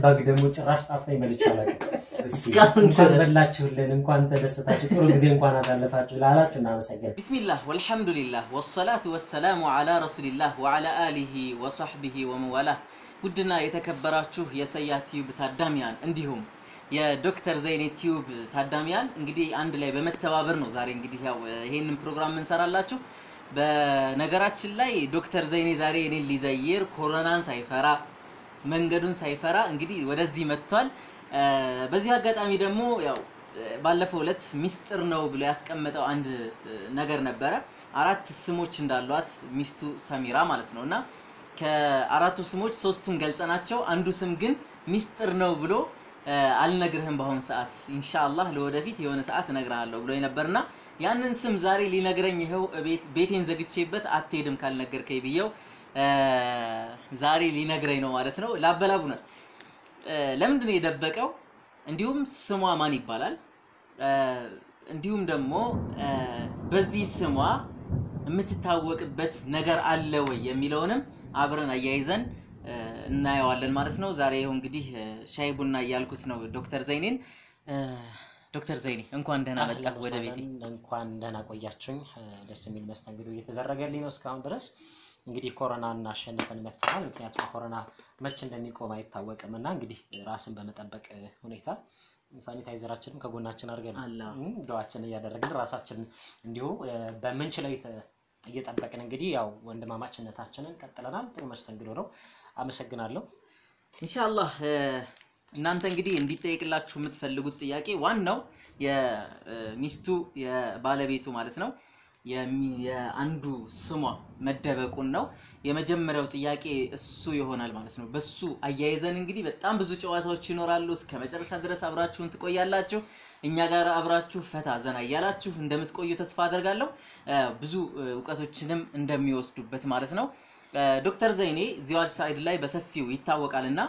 ባግ ደግሞ ጭራሽ ጣፍታኝ በልቼ አላውቅም። እስኪ እስካሁን እንኳን ድረስ። በላችሁልን፣ እንኳን ተደሰታችሁ፣ ጥሩ ጊዜ እንኳን አሳለፋችሁ ላላችሁ እናመሰግናለን። ቢስሚላህ ወልሐምዱሊላህ ወሰላቱ ወሰላሙ አላ ረሱሊላህ ወዓላ አሊሂ ወሰሕቢሂ ወመዋላህ። ውድና የተከበራችሁ የሰያ ቲዩብ ታዳሚያን እንዲሁም የዶክተር ዘይኔ ቲዩብ ታዳሚያን እንግዲህ አንድ ላይ በመተባበር ነው ዛሬ እንግዲህ ያው ይሄንን ፕሮግራም እንሰራላችሁ። በነገራችን ላይ ዶክተር ዘይኔ ዛሬ እኔን ሊዘይር ኮሮናን ሳይፈራ መንገዱን ሳይፈራ እንግዲህ ወደዚህ መጥቷል። እ፣ በዚህ አጋጣሚ ደግሞ ያው እ፣ ባለፈው ዕለት ሚስጥር ነው ብሎ ያስቀመጠው አንድ እ፣ ነገር ነበረ። አራት ስሞች እንዳሏት ሚስቱ ሰሚራ ማለት ነው እና ከአራቱ ስሞች ሶስቱን ገልጸናቸው አንዱ ስም ግን ሚስጥር ነው ብሎ እ፣ አልነግርህም በአሁኑ ሰዓት ኢንሻአላህ ለወደፊት የሆነ ሰዓት እነግርሃለሁ ብሎ ነበርና ያንን ስም ዛሬ ሊነግረኝ ይኸው ቤት ቤቴን ዘግቼበት አትሄድም ካልነገርከኝ ብየው እ፣ ዛሬ ሊነግረኝ ነው ማለት ነው። ላበላቡናል እ፣ ለምንድን ነው የደበቀው? እንዲሁም ስሟ ማን ይባላል? እ፣ እንዲሁም ደግሞ እ፣ በዚህ ስሟ የምትታወቅበት ነገር አለ ወይ የሚለውንም አብረን አያይዘን እ፣ እናየዋለን ማለት ነው። ዛሬ ይኸው እንግዲህ እ፣ ሻይ ቡና እያልኩት ነው ዶክተር ዘይኔን። እ፣ ዶክተር ዘይኔ እንኳን ደህና መጣ አህለን ወደ ቤቴ። ወሰህለን፣ እንኳን ደህና ቆያችሁኝ። እ፣ ደስ የሚል መስተንግዶ እየተደረገልኝ ነው እስካሁን ድረስ። እንግዲህ ኮሮናን አሸንፈን መጥተናል። ምክንያቱም ኮሮና መቼ እንደሚቆም አይታወቅም እና እንግዲህ ራስን በመጠበቅ እ፣ ሁኔታ ሳኒታይዘራችንም ከጎናችን አድርገን አላ እም፣ ዱዓችን እያደረግን ራሳችንን እንዲሁ እ፣ በምንችለው የተ- እየጠበቅን እንግዲህ ያው ወንድማማችነታችንን ቀጥለናል። ጥሩ መስተንግዶ ነው። አመሰግናለሁ። ኢንሻአላህ እ፣ እናንተ እንግዲህ እንዲጠየቅላችሁ የምትፈልጉት ጥያቄ ዋናው የሚስቱ የባለቤቱ ማለት ነው የሚ- የአንዱ ስሟ መደበቁን ነው። የመጀመሪያው ጥያቄ እሱ ይሆናል ማለት ነው። በሱ አያይዘን እንግዲህ በጣም ብዙ ጨዋታዎች ይኖራሉ። እስከ መጨረሻ ድረስ አብራችሁን ትቆያላችሁ። እኛ ጋር አብራችሁ ፈታ ዘና እያላችሁ እንደምትቆዩ ተስፋ አደርጋለሁ። እ፣ ብዙ እ፣ እውቀቶችንም እንደሚወስዱበት ማለት ነው። እ፣ ዶክተር ዘይኔ ዚዋጅ ሳይድ ላይ በሰፊው ይታወቃል እና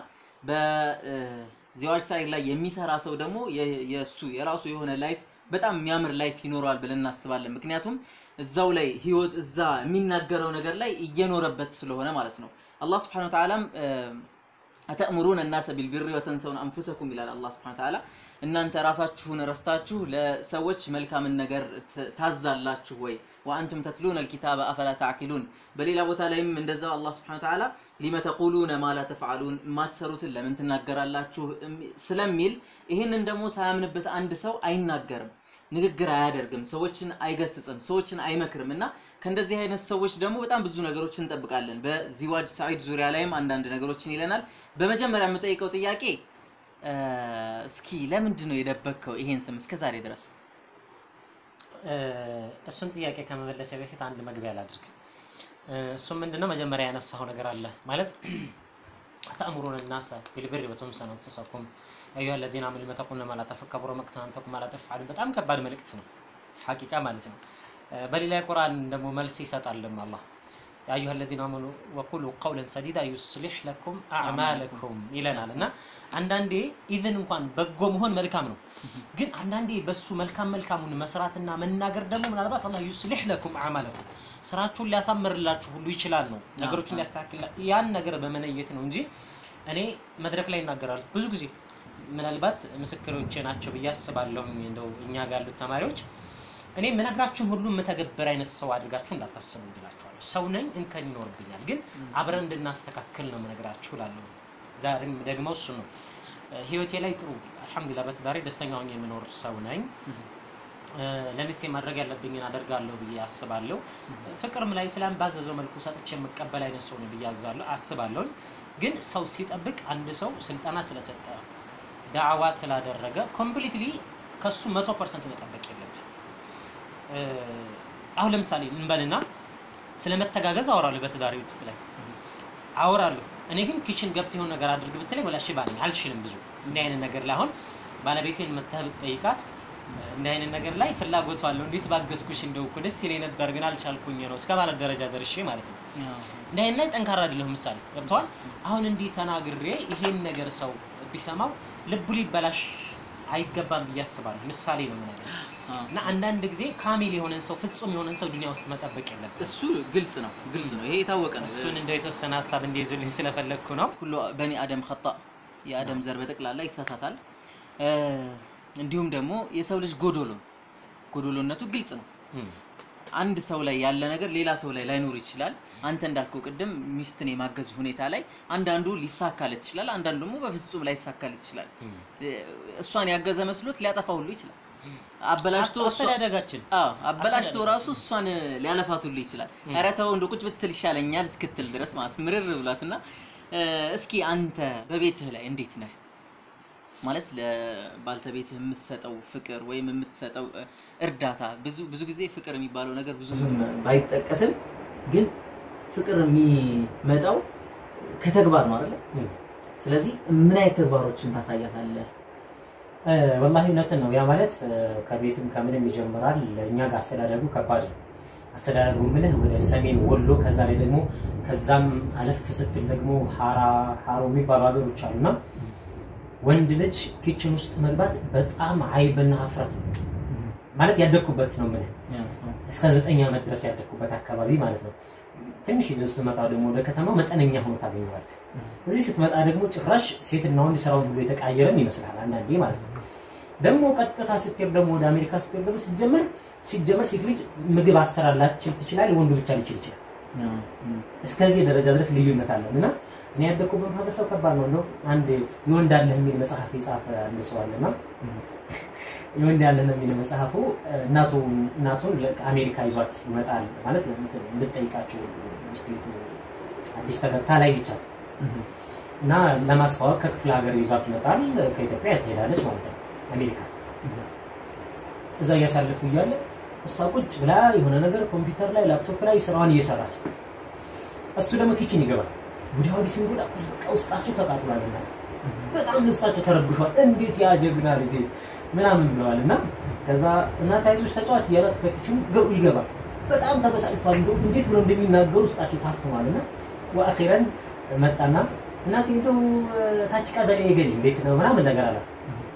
በዚዋጅ ሳይድ ላይ የሚሰራ ሰው ደግሞ የ- የእሱ የራሱ የሆነ ላይፍ በጣም የሚያምር ላይፍ ይኖረዋል ብለን እናስባለን። ምክንያቱም እዛው ላይ ህይወት እዛ የሚናገረው ነገር ላይ እየኖረበት ስለሆነ ማለት ነው። አላህ ስብሐነሁ ወተዓላም እ፣ አተእምሩነ እናሰ ቢልቢሪ ወተንሰውን አንፉሰኩም ይላል አላህ ስብሐነሁ ወተዓላ። እናንተ ራሳችሁን ረስታችሁ ለሰዎች መልካምን ነገር ት- ታዛላችሁ ወይ? ወአንቱም ተትሉነ አልኪታበ አፈላ ተዕቂሉን። በሌላ ቦታ ላይም እንደዛው አላህ ስብሐነሁ ወተዓላ ሊመ ተቁሉነ ማ ላ ተፍዓሉን፣ የማትሰሩትን ለምን ትናገራላችሁ እሚ- ስለሚል ይህንን ደግሞ ሳያምንበት አንድ ሰው አይናገርም፣ ንግግር አያደርግም፣ ሰዎችን አይገስጽም፣ ሰዎችን አይመክርም እና ከእንደዚህ አይነት ሰዎች ደግሞ በጣም ብዙ ነገሮችን እንጠብቃለን። በዚዋጅ ሳዒድ ዙሪያ ላይም አንዳንድ ነገሮችን ይለናል። በመጀመሪያ የምጠይቀው ጥያቄ እ፣ እስኪ ለምንድን ነው የደበቅከው ይሄን ስም እስከ ዛሬ ድረስ? እ፣ እሱን ጥያቄ ከመመለሴ በፊት አንድ መግቢያ ላድርግ። እ፣ እሱም ምንድነው መጀመሪያ ያነሳው ነገር አለ ማለት ተእምሩነ ናሰ ቢልቢሪ ወተንሰውነ አንፉሰኩም ያ አዩሃ ለዚነ አመኑ ሊመ ተቁሉነ ማ ላ ተፈ- ከቡረ መቅተን አን ተቁሉ ማ ላ ተፍዓሉን። በጣም ከባድ መልእክት ነው ሐቂቃ ማለት ነው። እ፣ በሌላ የቁርአን ደግሞ መልስ ይሰጣልም አላህ ያ አዩሃ ለዚነ አመኑ ወቁሉ ቀውለን ሰዲዳ ዩስሊሕ ለኩም አዕማለኩም ይለናል እና አንዳንዴ ኢቭን እንኳን በጎ መሆን መልካም ነው ግን አንዳንዴ በሱ መልካም መልካሙን መስራትና መናገር ደግሞ ምናልባት አላህ ዩስሊሕ ለኩም አዕማለኩም ስራችሁን ሊያሳምርላችሁ ሁሉ ይችላል ነው ነገሮችን አዎ። ሊያስተካክል ያን ነገር በመነየት ነው እንጂ እኔ መድረክ ላይ ይናገራል ብዙ ጊዜ ምናልባት ምስክሮቼ ናቸው ብዬ አስባለሁ እንደው እኛ ጋር ያሉት ተማሪዎች እኔ የምነግራችሁን ሁሉ የምተገብር አይነት ሰው አድርጋችሁ እንዳታስቡ ብላችኋለሁ ሰው ነኝ እንከን ይኖርብኛል ግን አብረን እንድናስተካክል ነው የምነግራችሁ እላለሁ ዛሬም ደግሞ እሱ ነው እ፣ ህይወቴ ላይ ጥሩ አልሐምዱሊላህ በትዳሬ ደስተኛ ሆኜ የምኖር ሰው ነኝ እ፣ ለሚስቴ ማድረግ ያለብኝን አደርጋለሁ ብዬ አስባለሁ ፍቅርም ላይ ስላም ባዘዘው መልኩ ሰጥቼ የምቀበል አይነት ሰው ነው ብዬ አዛለሁ አስባለሁ ግን ሰው ሲጠብቅ አንድ ሰው ስልጠና ስለሰጠ ዳዕዋ ስላደረገ ኮምፕሊትሊ ከሱ መቶ ፐርሰንት መጠበቅ የለብን እ፣ አሁን ለምሳሌ እንበልና ስለ መተጋገዝ አወራለሁ በትዳር ቤት ውስጥ ላይ አወራለሁ እኔ ግን ኪችን ገብተህ የሆነ ነገር አድርግ ብትለኝ ወላሽ ባኝ አልችልም ብዙ እንዲህ አይነት ነገር ላይ አሁን ባለቤቴን መተህ ብትጠይቃት እንዲህ አይነት ነገር ላይ ፍላጎቱ አለው እንዴት ባገዝኩሽ እንደው እኮ ደስ ይለኝ ነበር ግን አልቻልኩኝ ነው እስከ ማለት ደረጃ ደርሼ ማለት ነው እንዲህ አይነት ላይ ጠንካራ አይደለሁም ምሳሌ ገብተዋል አሁን እንዲህ ተናግሬ ይሄን ነገር ሰው ቢሰማው ልቡ ሊበላሽ አይገባም ብዬ አስባለሁ ምሳሌ ነው የምነግርህ እና አንዳንድ ጊዜ ካሚል የሆነን ሰው ፍጹም የሆነን ሰው ዱንያ ውስጥ መጠበቅ የለብን እሱ ግልጽ ነው ግልጽ ነው ይሄ የታወቀ ነው እሱን እንደ የተወሰነ ሀሳብ እንዲይዙልኝ ስለፈለግኩ ነው ኩሉ በኒ አደም ኸጣ የአደም ዘር በጠቅላላ ይሳሳታል። እ፣ እንዲሁም ደግሞ የሰው ልጅ ጎዶሎ ነው። ጎዶሎነቱ ግልጽ ነው። እም፣ አንድ ሰው ላይ ያለ ነገር ሌላ ሰው ላይ ላይኖር ይችላል። አንተ እንዳልከው ቅድም ሚስትን የማገዝ ሁኔታ ላይ አንዳንዱ ሊሳካለት ይችላል፣ አንዳንዱ ደግሞ በፍጹም ላይሳካለት ይችላል። እም። እ፣ እሷን ያገዘ መስሎት ሊያጠፋ ሁሉ ይችላል። አበላሽቶ እሷ- አስተዳደጋችን አዎ አበላሽቶ አስተዳደግ። ራሱ እሷን ሊያለፋት ሁሉ ይችላል። እም። ኧረ ተው እንደ ቁጭ ብትል ይሻለኛል እስክትል ድረስ ማለት ምርር ብሏትና እ፣ እስኪ አንተ በቤትህ ላይ እንዴት ነህ? ማለት ለባልተቤትህ የምትሰጠው ፍቅር ወይም የምትሰጠው እ፣ እርዳታ ብዙ ብዙ ጊዜ ፍቅር የሚባለው ነገር ብዙ ባይጠቀስም ግን ፍቅር የሚመጣው ከተግባር ነው አይደለ? እም። ስለዚህ ምን አይነት ተግባሮችን ታሳያታለህ? እ፣ ወላሂ እውነትን ነው። ያ ማለት እ፣ ከቤትም ከምንም ይጀምራል። እኛ ጋር አስተዳደጉ ከባድ ነው። አስተዳደጉ ምልህ ወደ ሰሜን ወሎ፣ ከዛ ላይ ደግሞ ከዛም አለፍ ስትል ደግሞ ሀራ ሀሮ የሚባሉ ሀገሮች አሉና ወንድ ልጅ ኪችን ውስጥ መግባት በጣም አይብና ሀፍረት ነው። ማለት ያደግኩበት ነው ምልህ እስከ ዘጠኝ ዓመት ድረስ ያደግኩበት አካባቢ ማለት ነው። ትንሽ ይዘው ስትመጣ ደግሞ ወደ ከተማው መጠነኛ ሆኖ ታገኘዋለህ። እዚህ ስትመጣ ደግሞ ጭራሽ ሴትና ወንድ ስራውን ሁሉ የተቃየረም ይመስላል አንዳንዴ ማለት ነው። ደግሞ ቀጥታ ስትሄድ ደግሞ ወደ አሜሪካ ስትሄድ ደግሞ ሲጀመር ሲጀመር ሴት ልጅ ምግብ አሰራር ላትችል ትችላል፣ ወንዱ ብቻ ሊችል ይችላል። እስከዚህ ደረጃ ድረስ ልዩነት አለን እና እኔ ያደግኩበት ማህበረሰብ ከባድ ነው። እንደው አንድ የወንድ አለህ የሚል መጽሐፍ የጻፈ አንድ ሰው አለና የወንድ ያለህ ነው የሚለው መጽሐፉ እናቱ እናቱን አሜሪካ ይዟት ይመጣል ማለት እንድጠይቃቸው ሚስት አዲስ ተገብታ ላይ ይቻል እና ለማስተዋወቅ ከክፍለ ሀገር ይዟት ይመጣል። ከኢትዮጵያ ትሄዳለች ማለት ነው አሜሪካ። እዛ እያሳለፉ እያለ እሷ ቁጭ ብላ የሆነ ነገር ኮምፒውተር ላይ ላፕቶፕ ላይ ስራዋን እየሰራች እሱ ደግሞ ኪችን ይገባል። ወዲያ ወዲህ ሲንጎዳ በቃ ውስጣቸው ተቃጥሏል። እናት በጣም ውስጣቸው ተረብሿል። እንዴት ያ ጀግና ልጅ ምናምን ብለዋል። እና ከዛ እናት አይዞሽ ተጫዋች እያላት ከኪችኑ ገቡ ይገባል። በጣም ተበሳጭቷል። እንደው እንዴት ብሎ እንደሚናገሩ ውስጣቸው ታፍኗል። እና ወአኺረን መጣና እናቴ እንደው ታች ቀበሌ ገሌ እንዴት ነው ምናምን ነገር አላት።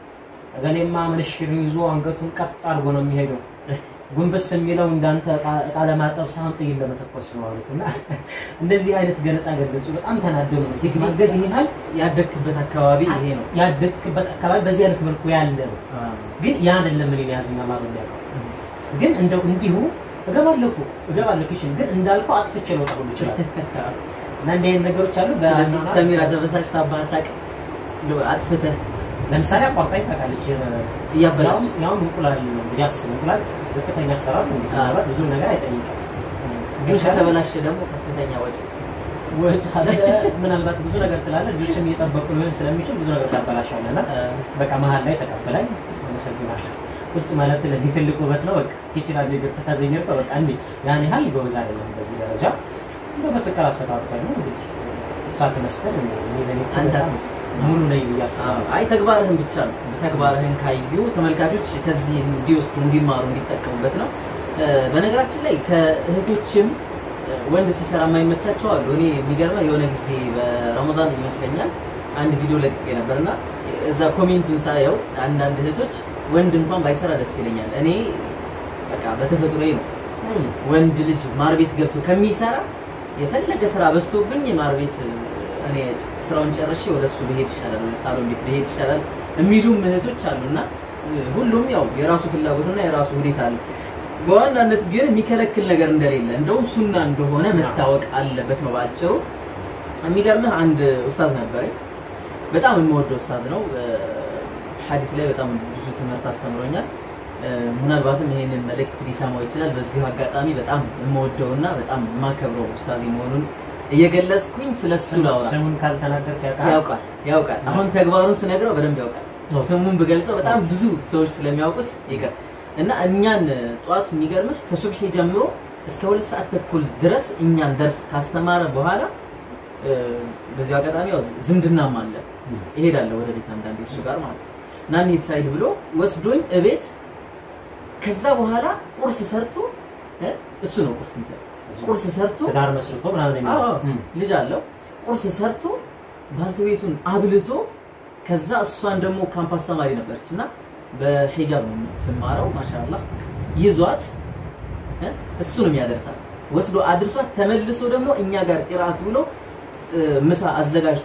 እገሌማ ምንሽርን ይዞ አንገቱን ቀጥ አድርጎ ነው የሚሄደው ጉንብስ የሚለው እንዳንተ እቃ ለማጠብ ሳይሆን ጥይት ለመተኮስ ነው አሉት። እና እንደዚህ አይነት ገለጻ ገለጹ። በጣም ተናደው ነው ሴት ማገዝ ይህን ያህል ያደግክበት አካባቢ ይሄ ነው። ያደግክበት አካባቢ በዚህ አይነት መልኩ ያለ ነው። ግን ያ አይደለም እኔን ያዝና ማበል ያውቀው ግን እንደው እንዲሁ እገባለሁ እኮ እገባለሁ ኪሽን ግን እንዳልኩ አጥፍቼ ልወጣ ሁሉ ይችላል። እና እንዲህ አይነት ነገሮች አሉ። ስለዚህ ሰሚራ ተበሳጭታ ባታውቅ እንደው አጥፍተህ ለምሳሌ አቋርጣኝ ታውቃለች። እያበላሽ ያውም እንቁላል ነው እንግዲህ አስብ እንቁላል ዝቅተኛ አሰራር ነው እንግዲህ ምናልባት ብዙ ነገር አይጠይቅም። ግን ከተበላሸ ደግሞ ከፍተኛ ወጪ ወጭ አለ ምናልባት ብዙ ነገር ትላለህ። ልጆችም እየጠበቁ ሊሆን ስለሚችል ብዙ ነገር ታበላሻለህ። እና በቃ መሀል ላይ ተቀበላኝ። አመሰግናለሁ። ቁጭ ማለት ለዚህ ትልቅ ውበት ነው። በቃ ይችላል ነገር ተካዘኘር በቃ እንዴ ያን ያህል ጎበዝ አይደለም በዚህ ደረጃ እንደው በፍቅር አሰጣጥ ነው እንግዲህ እሷ ትመስገን እኔ በኔ አንተ አትመስል ሙሉ ነኝ ብዬ አስባለሁ። አይ ተግባርህን ብቻ ነው። ተግባርህን ካዩ ተመልካቾች ከዚህ እንዲወስዱ እንዲማሩ እንዲጠቀሙበት ነው። በነገራችን ላይ ከእህቶችም ወንድ ሲሰራ የማይመቻቸው አሉ። እኔ የሚገርመው የሆነ ጊዜ በረመዳን ይመስለኛል አንድ ቪዲዮ ለቅቄ ነበርና እዛ ኮሜንቱን ሳየው አንዳንድ እህቶች ወንድ እንኳን ባይሰራ ደስ ይለኛል። እኔ በቃ በተፈጥሮዬ ነው ወንድ ልጅ ማር ቤት ገብቶ ከሚሰራ የፈለገ ስራ በዝቶብኝ ማር ቤት እኔ ስራውን ጨርሼ ወደ እሱ ብሄድ ይሻላል፣ ወደ ሳሎን ቤት ብሄድ ይሻላል የሚሉም እህቶች አሉና ሁሉም ያው የራሱ ፍላጎትና የራሱ ሁኔታ አለ። በዋናነት ግን የሚከለክል ነገር እንደሌለ እንደውም ሱና እንደሆነ መታወቅ አለበት ነው በአጭሩ። የሚገርምህ አንድ ኡስታዝ ነበረኝ፣ በጣም የምወደው ኡስታዝ ነው። ሐዲስ ላይ በጣም ብዙ ትምህርት አስተምሮኛል። ምናልባትም ይሄንን መልእክት ሊሰማው ይችላል። በዚሁ አጋጣሚ በጣም የምወደውና በጣም የማከብረው ኡስታዝ መሆኑን እየገለጽኩኝ ስለሱ ላውራ። ስሙን ካልተናገርክ ያውቃል ያውቃል ያውቃል። አሁን ተግባሩን ስነግረው በደንብ ያውቃል። ስሙን ብገልጸው በጣም ብዙ ሰዎች ስለሚያውቁት ይቅር እና እኛን ጠዋት የሚገርምህ ከሱብሒ ጀምሮ እስከ ሁለት ሰዓት ተኩል ድረስ እኛን ደርስ ካስተማረ በኋላ በዚሁ አጋጣሚ ያው ዝምድናም አለ እሄዳለሁ ወደ ቤት አንዳንዴ እሱ ጋር ማለት ነው እና እንሂድ ሳይድ ብሎ ወስዶኝ እቤት ከዛ በኋላ ቁርስ ሰርቶ እሱ ነው ቁርስ የሚሰራው ቁርስ ሰርቶ ትዳር መስርቶ ምናምን አዎ የሚለው ልጅ አለው ቁርስ ሰርቶ ባልተቤቱን አብልቶ ከዛ እሷን ደግሞ ካምፓስ ተማሪ ነበረች እና በሂጃብ ነው የምትማረው ማሻአላ ይዟት እ እሱ ነው የሚያደርሳት ወስዶ አድርሷት ተመልሶ ደግሞ እኛ ጋር ቅርአት ብሎ እ ምሳ አዘጋጅቶ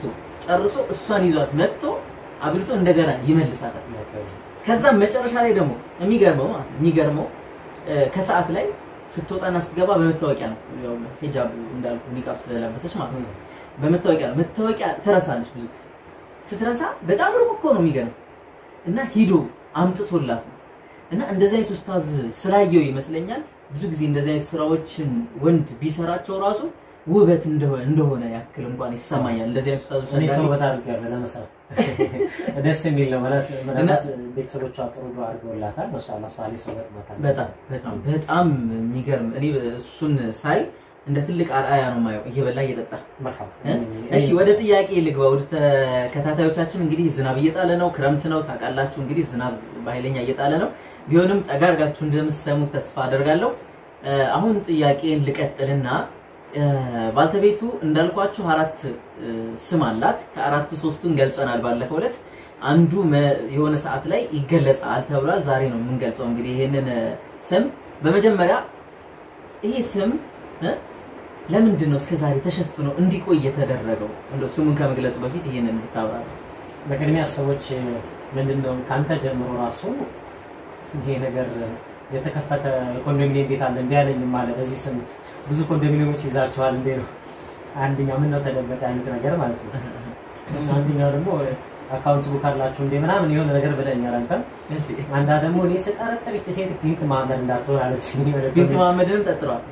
ጨርሶ እሷን ይዟት መጥቶ አብልቶ እንደገና ይመልሳታል። ከዛም መጨረሻ ላይ ደግሞ የሚገርመው ማለት ነው የሚገርመው እ፣ ከሰዓት ላይ ስትወጣና ስትገባ በመታወቂያ ነው ያው ሂጃብ እንዳልኩ ኒቃብ ስለለበሰች ማለት ነው በመታወቂያ ነው መታወቂያ ትረሳለች ብዙ ጊዜ ስትረሳ በጣም ሩቅ እኮ ነው የሚገርም እና ሂዶ አምጥቶላት ነው እና እንደዚህ አይነት ኡስታዝ ስላየው ይመስለኛል ብዙ ጊዜ እንደዚህ አይነት ስራዎችን ወንድ ቢሰራቸው ራሱ ውበት እንደሆነ እንደሆነ ያክል እንኳን ይሰማኛል እንደዚህ አይነት ኡስታዞች እኔ አንዳንዴ ተውበት አድርጌያለሁ ለመስራት ደስ የሚል ነው ማለት ምናልባት ቤተሰቦቿ ጥሩ ዱዓ አድርገውላታል። ማሻአላህ ሳሊ ሰው ገጥሟታል። በጣም በጣም በጣም የሚገርም እኔ እሱን ሳይ እንደ ትልቅ አርአያ ነው የማየው እየበላ እየጠጣ መርሐባ እ? እሺ ወደ ጥያቄ ልግባ ወደ ተከታታዮቻችን እንግዲህ ዝናብ እየጣለ ነው ክረምት ነው ታውቃላችሁ እንግዲህ ዝናብ በኃይለኛ እየጣለ ነው ቢሆንም ጠጋ አድርጋችሁ እንደምትሰሙት ተስፋ አደርጋለሁ እ፣ አሁን ጥያቄን ልቀጥልና እ፣ ባልተቤቱ እንዳልኳችሁ አራት እ፣ ስም አላት ከአራቱ ሶስቱን ገልጸናል ባለፈው ዕለት አንዱ መ- የሆነ ሰዓት ላይ ይገለጻል ተብሏል ዛሬ ነው የምንገልጸው እንግዲህ ይሄንን እ፣ ስም በመጀመሪያ ይሄ ስም እ፣ ለምንድን ነው እስከ ዛሬ ተሸፍኖ እንዲቆይ የተደረገው? እንደው ስሙን ከመግለጹ በፊት ይሄንን ብታብራራ። በቅድሚያ ሰዎች ምንድን ነው ከአንተ ጀምሮ ራሱ ይሄ ነገር የተከፈተ ኮንዶሚኒየም ቤት አለ እንዲህ ያለኝም አለ በዚህ ስም ብዙ ኮንዶሚኒየሞች ይዛችኋል እንዴ ነው አንደኛው ምን ነው ተደበቀ አይነት ነገር ማለት ነው። አንደኛው ደግሞ አካውንት ቡክ አላችሁ እንዴ ምናምን የሆነ ነገር ብለኛል አንተ እሺ አንዳ ደግሞ እኔ ስጠረጥር ይቺ ሴት ቢንት መሀመድ እንዳትሆን አለች። ቢንት መሐመድንም ጠጥረዋል።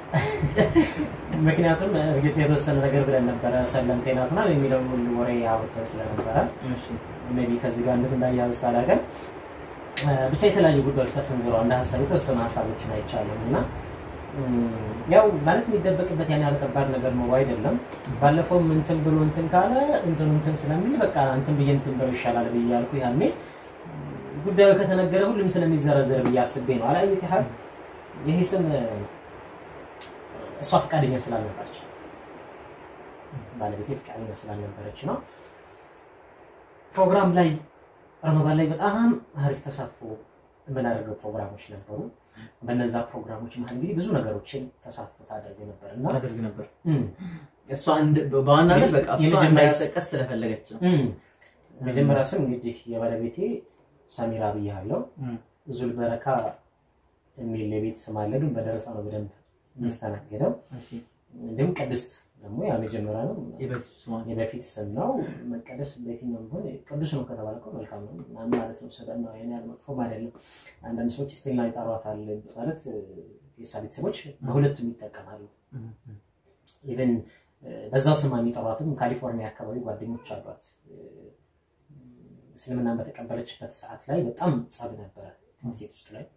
ምክንያቱም እርግጥ የተወሰነ ነገር ብለን ነበረ ሰለምቴ ናት ምናምን የሚለውን ሁሉ ወሬ አውርተን ስለነበረ እሺ ሜይ ቢ ከዚህ ጋር እንዴት እንዳያያዙት አላውቅም። እ፣ ብቻ የተለያዩ ጉዳዮች ተሰንዝረዋል። እንደ ሀሳብ የተወሰኑ ሀሳቦችን አይቻልም እና እም፣ ያው ማለት የሚደበቅበት ያን ያህል ከባድ ነገር ኖሮ አይደለም። ባለፈውም እንትን ብሎ እንትን ካለ እንትን እንትን ስለሚል በቃ እንትን ብዬ እንትን ብሎ ይሻላል ብዬ ያልኩ ያኔ ጉዳዩ ከተነገረ ሁሉም ስለሚዘረዘር ብዬ አስቤ ነው። አላየት ያህል ይሄ ስም እ፣ እሷ ፈቃደኛ ስላልነበረች ባለቤቴ ፈቃደኛ ስላልነበረች ነው። ፕሮግራም ላይ ረመዳን ላይ በጣም አሪፍ ተሳትፎ የምናደርገው ፕሮግራሞች ነበሩ። በነዛ ፕሮግራሞች መሀል እንግዲህ ብዙ ነገሮችን ተሳትፎ ታደርግ ነበር እና አደርግ ነበር። እም፣ እሷ እንደ- በዋናነት በቃ እሷ የመጀመሪያ- እንዳይጠቀስ ስለፈለገች ነው። እም፣ መጀመሪያ ስም እንግዲህ የባለቤቴ ሰሚራ ብያለሁ። እም። ዙል በረካ የሚል የቤት ስም አለ፣ ግን በደረሳ ነው በደንብ የሚስተናገደው። እሺ እንዲሁም ቅድስት ደግሞ ያ መጀመሪያ ነው የበፊቱ ስሟ የበፊት ስም ነው። መቀደስ በየትኛውም ቢሆን ቅዱስ ነው ከተባለ እኮ መልካም ነው ምናምን ማለት ነው። ስበና ያን ያህል መጥፎም አይደለም። አንዳንድ ሰዎች ስቴልና ይጠሯታል ማለት የእሷ ቤተሰቦች በሁለቱም ይጠቀማሉ። እም፣ እም። ኢቨን በዛው ስማ የሚጠሯትም ካሊፎርኒያ አካባቢ ጓደኞች አሏት። እስልምናን በተቀበለችበት ሰዓት ላይ በጣም ጸብ ነበረ ትምህርት ቤት ውስጥ ላይ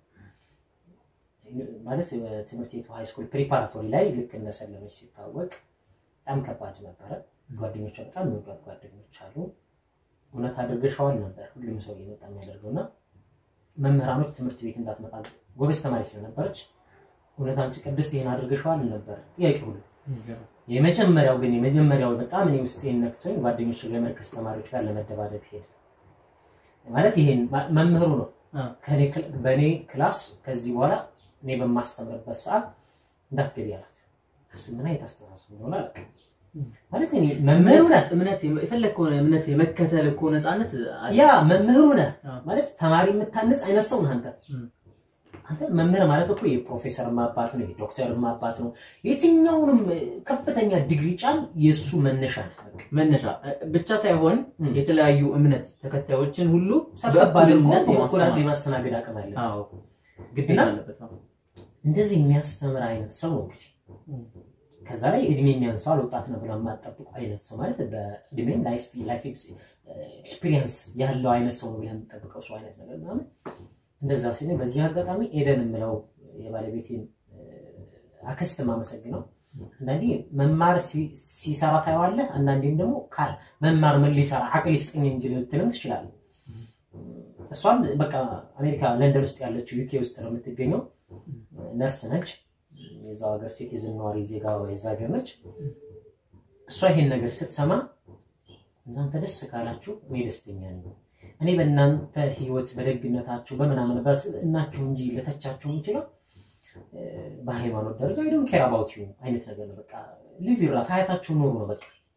ማለት ትምህርት ቤቱ ሃይስኩል ፕሪፓራቶሪ ላይ ልክ እንደሰለመች ሲታወቅ በጣም ከባድ ነበረ። ጓደኞቿ በጣም የሚወዷት ጓደኞች አሉ። እውነት አድርገሻዋል ነበር ሁሉም ሰው እየመጣ የሚያደርገው እና መምህራኖች ትምህርት ቤት እንዳትመጣ ጎበዝ ተማሪ ስለነበረች እውነት አንቺ ቅድስት ይሄን አድርገሻዋል ነበር ጥያቄ ሁሉ የመጀመሪያው ግን የመጀመሪያው በጣም እኔ ውስጤን ነክቶኝ ጓደኞች ጋር የመርከስ ተማሪዎች ጋር ለመደባደብ ሄድ ማለት ይሄን ማ- መምህሩ ነው አ። ከኔ ክል- በእኔ ክላስ ከዚህ በኋላ እኔ በማስተምርበት ሰዓት እንዳትገቢ አላት። እሱ ምን አይነት አስተሳሰብ እንደሆነ አላውቅም። ማለት እኔ መምህሩ ነህ እምነት የፈለግከውን እምነት የመከተል እኮ ነፃነት አለ። ያ መምህሩ ነህ አ። ማለት ተማሪ የምታንጽ አይነት ሰው ነህ አንተ። እም። አንተ መምህር ማለት እኮ የፕሮፌሰር አባት ነው፣ የዶክተር አባት ነው። የትኛውንም ከፍተኛ ዲግሪ ጫን የእሱ መነሻ ነህ። በቃ መነሻ እ፣ ብቻ ሳይሆን እም። የተለያዩ እምነት ተከታዮችን ሁሉ ሰብሰብ አድርጎ በእኩልነት በኩል የማስተማር የማስተናገድ አቅም አለ። አዎ ግዴታ እና- አለበት። አዎ። እንደዚህ የሚያስተምር አይነት ሰው ነው እንግዲህ እም። ከዛ ላይ እድሜ የሚያንሰዋል ወጣት ነው ብለው የማጠብቁ አይነት ሰው ማለት በእድሜም ላይፍ ኤክስፒሪየንስ ያለው አይነት ሰው ነው ብለህ የምጠብቀው ሰው አይነት ነገር ምናምን እንደዛ ሲል በዚህ አጋጣሚ ኤደን የምለው የባለቤቴን እ፣ አክስት የማመሰግነው አንዳንዴ መማር ሲ- ሲሰራ ታየዋለህ። አንዳንዴም ደግሞ ካል መማር ምን ሊሰራ አቅል ይስጠኝ እንጂ ልትልም ትችላለህ። እሷም በቃ አሜሪካ ለንደን ውስጥ ያለችው ዩኬ ውስጥ ነው የምትገኘው። ነርስ ነች። የዛው ሀገር ሲቲዝን ነዋሪ ዜጋ የዛ ሀገር ነች። እሷ ይሄን ነገር ስትሰማ እናንተ ደስ ካላችሁ እኔ ደስተኛ ነኝ። እኔ በእናንተ ህይወት በደግነታችሁ በምናምን በስብዕናችሁ እንጂ ልተቻችሁ የምችለው እ፣ በሃይማኖት ደረጃ አይ ዶንት ኬር አባውት ዩ አይነት ነገር ነው። በቃ ሊቭ ዩር ላይፍ ሀያታችሁ ኑሩ ነው በቃ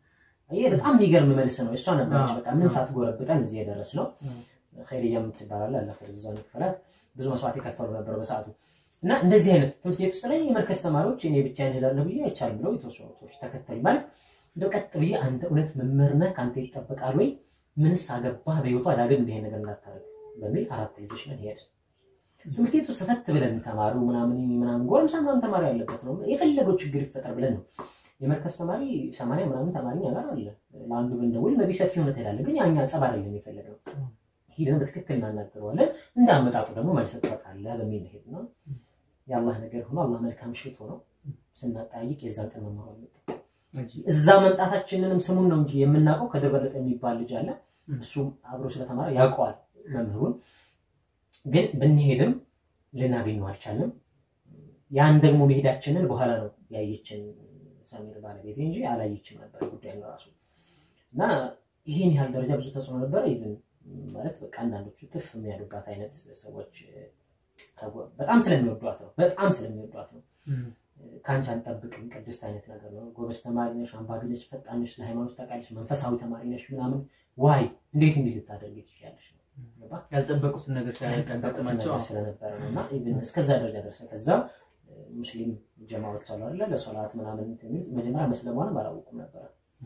ይሄ በጣም የሚገርም መልስ ነው። እሷ ነበረች አዎ። በቃ ምንም አዎ። ሳትጎረብጠን እዚህ የደረስ ነው። አዎ። ኸይርያ የምትባላለ አለ ኸይር ዛን ይክፈላት ብዙ መስዋዕት የከፈሉ ነበር በሰዓቱ እና እንደዚህ አይነት ትምህርት ቤት ውስጥ ላይ የመርከዝ ተማሪዎች እኔ ብቻ እሄዳለሁ ብዬ አይቻልም ብለው የተወሰኑ ሰዎች ተከተሉ ማለት እንደው ቀጥ ብዬ አንተ እውነት መምህር ነህ ከአንተ ይጠበቃል ወይ ምንስ አገባህ በህይወቷ ዳግም እንዲህ አይነት ነገር እንዳታደርግ በሚል አራት ልጆች ነን ሄድ ትምህርት ቤቱ ሰተት ብለን ተማሩ ምናምን ምናምን ጎረምሳ ምናምን ተማሪ ያለበት ነው የፈለገው ችግር ይፈጠር ብለን ነው የመርከዝ ተማሪ ሰማንያ ምናምን ተማሪ እኛ ጋር አለ ለአንዱ ብንደውል መቢ ሰፊ ሆነ ትሄዳለህ ግን ያኛ ጸብ አይደለም የፈለግነው ሂደን በትክክል እናናገረዋለን እንዳመጣጡ ደግሞ መልስ ትሰጣለህ በሚል ሄድ ነው የአላህ ነገር ሆኖ አላህ መልካም ሽቶ ነው ስናጠያይቅ የዛን ቀን መማሩ አለበት እዛ መምጣታችንንም ስሙን ነው እንጂ የምናውቀው ከድር በለጠ የሚባል ልጅ አለ እሱም አብሮ ስለተማረ ያውቀዋል መምህሩን ግን ብንሄድም ልናገኘው አልቻልንም ያን ደግሞ መሄዳችንን በኋላ ነው ያየችን ሰሚር ባለቤት እንጂ አላየችም ነበር ጉዳይ ራሱ እና ይህን ያህል ደረጃ ብዙ ተጽዕኖ ነበረ ኢቭን ማለት በቃ አንዳንዶቹ ትፍ የሚያሉባት አይነት ሰዎች ከጎ- በጣም ስለሚወዷት ነው በጣም ስለሚወዷት ነው ከአንቺ አንጠብቅም ቅድስት አይነት ነገር ነው ጎበዝ ተማሪ ነሽ አንባቢ ነሽ ፈጣን ነሽ ለሃይማኖት ታውቃለሽ መንፈሳዊ ተማሪ ነሽ ምናምን ዋይ እንዴት እንዲህ ልታደርጊ ትችያለሽ ነው ገባ? ያልጠበቁትን ነገር ያጋጠማቸው ሲያጋጥማቸው ስለነበረ ነው እና ኢቭን እስከዛ ደረጃ ደረሰ። ከዛ ሙስሊም ጀማዎች አሉ አይደለ ለሶላት ምናምን እንትን የሚሉት መጀመሪያ መስለሟንም አላወቁም ነበረ።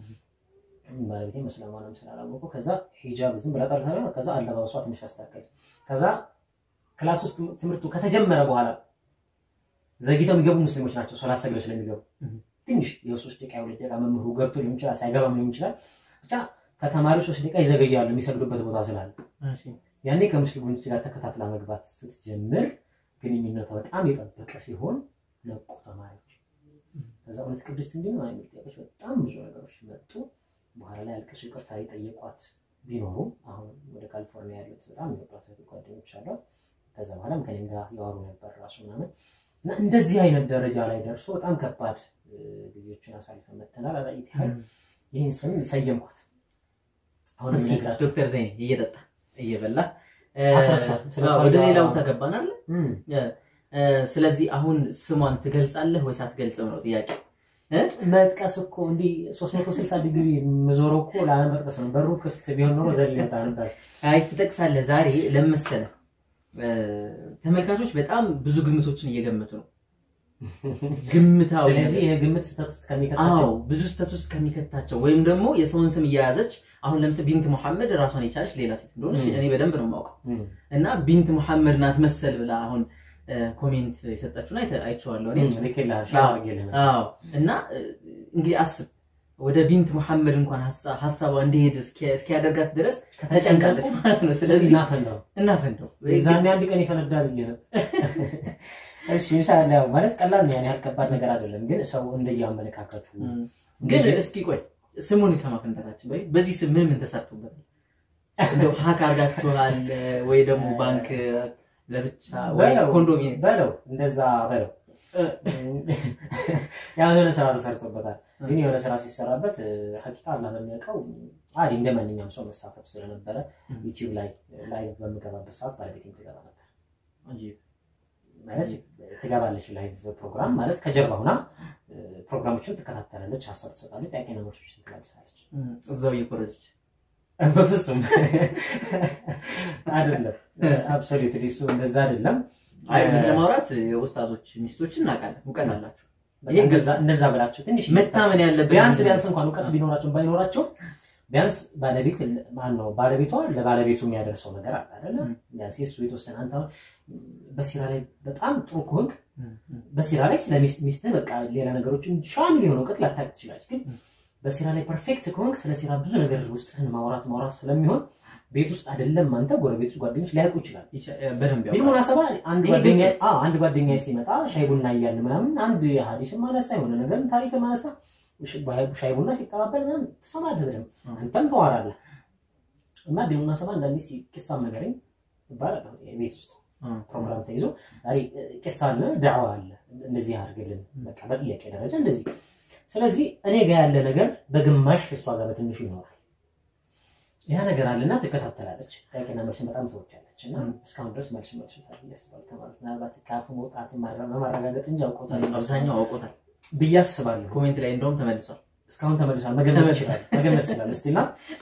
ባለቤቴ መስለሟንም ስላላወቁ ከዛ ሂጃብ ዝም ብላ ጠርታ ከዛ አለባበሷ ትንሽ አስተካከለች። ከዛ ክላስ ውስጥ ትምህርቱ ከተጀመረ በኋላ ዘግይተው የሚገቡ ሙስሊሞች ናቸው ሶላት ሰግደው ስለሚገቡ Mhm. ትንሽ የሶስት ደቂቃ የሁለት ደቂቃ መምህሩ ገብቶ ሊሆን ይችላል ሳይገባም ሊሆን ይችላል ብቻ ከተማሪው ሶስት ደቂቃ ይዘገያሉ የሚሰግዱበት ቦታ ስላለ ያኔ ከሙስሊሞች ጋር ተከታትላ መግባት ስትጀምር ግንኙነቷ በጣም የጠበቀ ሲሆን ነቁ ተማሪዎች። ከዛ እውነት ቅድስት እንዲህ ነው የሚል ጥያቄዎች በጣም ብዙ ነገሮች መጡ። በኋላ ላይ አልቅሱ ይቅርታ የጠየቋት ቢኖሩም አሁን ወደ ካሊፎርኒያ ያሉት በጣም የሚወዷት እህት ጓደኞች አሏት። ከዛ በኋላም ከኔም ጋር ያወሩ ነበር ራሱ ምናምን እና እንደዚህ አይነት ደረጃ ላይ ደርሶ በጣም ከባድ እ፣ ጊዜዎችን አሳልፈን መተናል። አላየት ያህል ይህን ስም ሰየምኳት። አሁን እስኪ የሚነግራቸው ዶክተር ዘይኔ እየጠጣ እየበላ አስረሳ። ስለ አዎ፣ እሷ ወደ ጋር- ሌላ ቦታ ገባን አለ እም፣ ስለዚህ አሁን ስሟን ትገልጻለህ ወይስ አትገልጽም ነው ጥያቄ መጥቀስ እኮ እንዲህ 360 ዲግሪ የምዞረው እኮ ላለመጥቀስ ነው። በሩ ክፍት ቢሆን ኖሮ ዘል ይወጣ ነበር። አይ ትጠቅሳለህ ዛሬ ለመሰለ ተመልካቾች በጣም ብዙ ግምቶችን እየገመቱ ነው ግምታዊ ስለዚህ ነገር። ይህ ግምት ስህተት ውስጥ አዎ ከሚከታቸው ብዙ ስህተት ውስጥ ከሚከታቸው ወይም ደግሞ የሰውን ስም እየያዘች አሁን ለምሳሌ ቢንት ሙሐመድ ራሷን የቻለች ሌላ ሴት እንደሆነች ም። እኔ በደንብ ነው የማውቀው እም፣ እና ቢንት ሙሐመድ ናት መሰል ብላ አሁን እ፣ ኮሜንት የሰጠችውን አይተ- አይቼዋለሁ እኔ እም፣ ልኬልሃል፣ ሼር አዎ። አድርጌልህ አዎ እና እ፣ እንግዲህ አስብ ወደ ቢንት ሙሐመድ እንኳን ሀሳ- ሀሳቧ እንዲሄድ እስኪ- እስኪያደርጋት ድረስ ተጨንቃለች ማለት ነው። ስለዚህ እናፈንዳው እናፈንደው የዛኔ አንድ ቀን ይፈነዳ ብዬ ነው። እሺ ኢንሻላህ ያው ማለት ቀላል ነው፣ ያን ያህል ከባድ ነገር አይደለም። ግን ሰው እንደየአመለካከቱ እም። ግን እስኪ ቆይ ስሙን ከማፈንዳታችን በፊት በዚህ ስም ምን ምን ተሰርቶበታል? እንደው ሀክ አድርጋችኋል ወይ ደግሞ ባንክ ለብቻ ወይ በለው ኮንዶሚኒየም በለው እንደዛ በለው ያው የሆነ ስራ ተሰርቶበታል። ግን የሆነ ስራ ሲሰራበት ሀቂቃ አላህ በሚያውቀው አዲ እንደ ማንኛውም ሰው መሳተፍ ስለነበረ ዩቲዩብ ላይ ላይቭ በምገባበት ሰዓት ባለቤቴም ትገባ ነበር። ማለት ትገባለች ላይቭ ፕሮግራም ማለት ከጀርባ ሁና እ፣ ፕሮግራሞችን ትከታተላለች፣ ሀሳብ ትሰጣለች፣ ጥያቄና መልሶችን ትመልሳለች። እም፣ እዛው እየኮረጀች በፍጹም አይደለም። አብሶሉትሊ እሱ እንደዛ አይደለም። አይ እውነት ለማውራት የኡስታዞች ሚስቶችን እናውቃለን፣ እውቀት አላቸው። በቃ ይሄ እንደዛ- እንደዛ ብላችሁ ትንሽ መታመን ያለበት ቢያንስ ቢያንስ እንኳን እውቀት ቢኖራቸው ባይኖራቸው ቢያንስ ባለቤት ማን ነው ባለቤቷ ለባለቤቱ የሚያደርሰው ነገር አለ አይደለም። ም። ቢያንስ የእሱ የተወሰነ አንተ አሁን በሲራ ላይ በጣም ጥሩ ከሆንክ እም፣ እም፣ በሲራ ላይ ስለ ሚስት ሚስትህ በቃ ሌላ ነገሮችን ሻሚል የሆነ እውቀት ላታውቅ ትችላለች። ግን ም። በሲራ ላይ ፐርፌክት ከሆንክ ስለ ሲራ ብዙ ነገር ውስጥህን ማውራት ማውራት ስለሚሆን ቤት ውስጥ አይደለም አንተ ጎረቤት ውስጥ ጓደኞች ሊያውቁ ይችላል። ይቻ- በደንብ ቢል ያውቃል። ሙናሰባ አንድ ይሄ ጓደኛ ግልጽ አዎ አንድ ጓደኛ ሲመጣ ሻይ ቡና እያለ ምናምን አንድ ሀዲስ ማነሳ የሆነ ነገር ታሪክ ማነሳ ሻይ ቡና ሲቀባበል ምናምን ትሰማለህ በደምብ አዎ። አንተም ተዋራለህ እና ቢል ሙናሰባ አንዳንዴ ሲ- ቂሳም ነገረኝ ይባላል ቤት ውስጥ አዎ። ፕሮግራም ተይዞ ዛሬ ቂሳ አለ ዳዕዋ አለ እንደዚህ አድርግልን በቃ በጥያቄ ደረጃ እንደዚህ ስለዚህ እኔ ጋር ያለ ነገር በግማሽ እሷ ጋር በትንሹ ይኖራል ያ ነገር አለና ትከታተላለች ጥያቄና መልስን በጣም ትወዳለች እና ም። እስካሁን ድረስ መልስ መልስ ያስባል ተማሪት ምናልባት ከአፉ መውጣት በማረጋገጥ እንጂ አውቆታል አብዛኛው አውቆታል። ብዬ አስባለሁ ኮሜንት ላይ እንደውም ተመልሷል። እስካሁን ተመልሷል። መገመት ተመልሷል። ይችላል መገመት ይችላል። እስቲና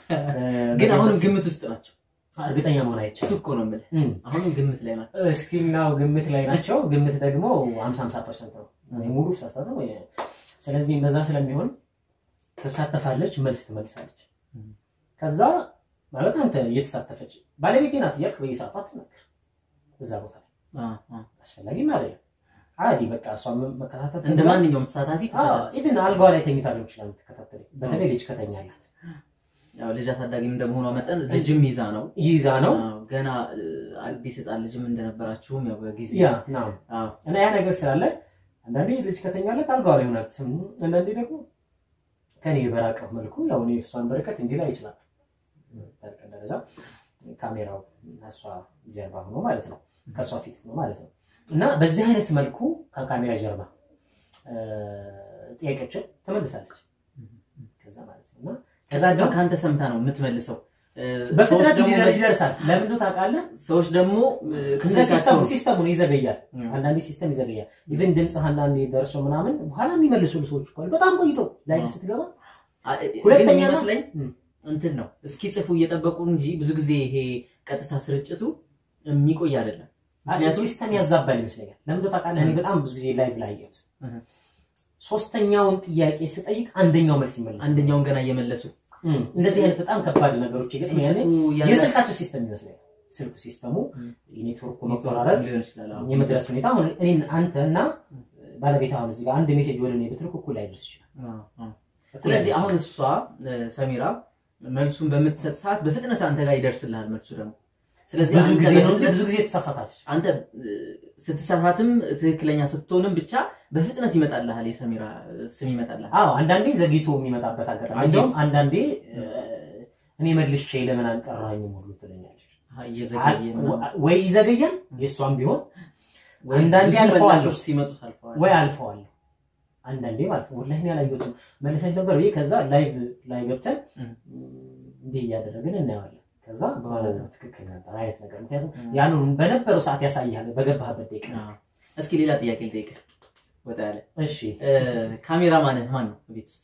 ግን አሁንም ግምት ውስጥ ናቸው። እርግጠኛ መሆን እሱ አይቻልም። እኮ ነው የምልህ። እም። አሁንም ግምት ላይ ናቸው። እስኪናው ግምት ላይ ናቸው። ግምት ደግሞ 50 50 ፐርሰንት ነው ወይ ሙሉ ሳስታት ነው። ወይ- ስለዚህ እንደዛ ስለሚሆን ትሳተፋለች፣ መልስ ትመልሳለች። እም። ከዛ ማለት አንተ እየተሳተፈች ባለቤቴ ናት እያልክ በየሰዓቱ አትናገር። እዛ ቦታ ላይ አ፣ አ። አስፈላጊም አይደለም። አዲ በቃ እሷ መከታተል እንደ ማንኛውም ተሳታፊ ተሳታፊ ኢቭን አልጋዋ ላይ ተኝታ ሊሆን ይችላል የምትከታተል። በተለይ ልጅ ከተኛላት ያው ልጅ አሳዳጊም እንደመሆኗ መጠን ልጅም ይዛ ነው ይዛ ነው አዎ፣ ገና እ፣ አዲስ ህፃን ልጅም እንደነበራችሁም ያው በጊዜ ያ ናም አዎ፣ እና ያ ነገር ስላለ አንዳንዴ ልጅ ከተኛለት አልጋዋ ላይ ይሆናል ስም አንዳንዴ ደግሞ ከኔ በራቀ መልኩ ያው እኔ እሷን በርቀት እንዲህ ላይ ይችላል በርቀት ደረጃ ካሜራው እሷ ጀርባ ሆኖ ማለት ነው ከእሷ ፊት ሆኖ ማለት ነው እና በዚህ አይነት መልኩ ከካሜራ ጀርባ እ፣ ጥያቄዎችን ትመልሳለች ከዛ ማለት ነው እና ከዛ ከዛ ደግሞ ከአንተ ሰምታ ነው የምትመልሰው። እ፣ ሰዎች በፍጥነት ደግሞ ሊደርስ መልስ- ይደርሳል ለምን ነው ታውቃለህ ሰዎች ደግሞ እ፣ እንደ ከስልካቸው ሲስተሙ ሲስተሙ ነው ይዘገያል እ፣ አንዳንዴ ሲስተም ይዘገያል። ኢቨን ድምፅ አንዳንዴ ደርሶ ምናምን በኋላ የሚመልሱ ሰዎች እኮ አሉ። በጣም ቆይቶ ላይ አዎ። ስትገባ አ- እ፣ ግን ሁለተኛ ነው። የሚመስለኝ እም። እንትን ነው እስኪ ጽፉ እየጠበቁ እንጂ ብዙ ጊዜ ይሄ ቀጥታ ስርጭቱ የሚቆይ አይደለም። ምክንያቱም ሲስተም ያዛባል ይመስለኛል። ለምን እንደው ታውቃለህ? እኔ እም። በጣም ብዙ ጊዜ ላይቭ ላይ አየሁት። እህ። ሶስተኛውን ጥያቄ ስጠይቅ አንደኛው መልስ ይመለሳል። አንደኛውን ገና እየመለሱ እም። እንደዚህ አይነት በጣም ከባድ ነገሮች ይገጥመኛል። ሲጽፉ ያለ የስልካቸው ሲስተም ይመስለኛል። ስልኩ ሲስተሙ እም። የኔትወርኩ ኔትወርክ መቆራረጥ ሊሆን ይችላል። አዎ። የመድረስ ሁኔታ አሁን እኔን አንተ እና ባለቤት አሁን እዚህ ጋር አንድ ሜሴጅ ወደ እኔ ብትልክ እኩል ላይደርስ ይችላል። አዎ፣ አዎ። ስለዚህ አሁን እሷ እ፣ ሰሚራ መልሱን በምትሰጥ ሰዓት በፍጥነት አንተ ጋር ይደርስልሃል መልሱ ደግሞ። ስለዚህ ብዙ አንተ ጊዜ ነው እንጂ በፍጥነት- ብዙ ጊዜ ትሳሳታለች። አንተ እ፣ ስትሳሳትም ትክክለኛ ስትሆንም ብቻ በፍጥነት ይመጣልሃል፣ የሰሚራ እ፣ ስም ይመጣልሃል። አዎ አንዳንዴ ዘግይቶ የሚመጣበት አጋጣሚ አንቺ- እንዲሁም አንዳንዴ እ፣ እኔ መልሼ ለምን አንቀራኝም ሁሉ ትለኛለች። አሃ፣ እየዘገየ ምናምን። ወይ ይዘገያል የእሷም ቢሆን ወይ አንዳንዴ ብዙ አልፈዋለሁ። ምላሾች ሲመጡ አልፈዋል። ወይ አልፈዋለሁ አንዳንዴ ማለት ነው። ወላሂ እኔ አላየሁትም መልሰሽ ነበር ብዬ ከዛ ላይቭ ላይ ገብተን እም። እንዲህ እያደረግን እናየዋለን። ከዛ በኋላ በኋላ ትክክል ነበር አይነት ነገር ምክንያቱም እም። ያንን በነበረው ሰዓት ያሳያል በገባህበት ደቂቃ። አዎ። እስኪ ሌላ ጥያቄ ልጠይቅህ። ወጣ ያለ እሺ እ፣ ካሜራ ማንህ ማን ነው ቤት ውስጥ?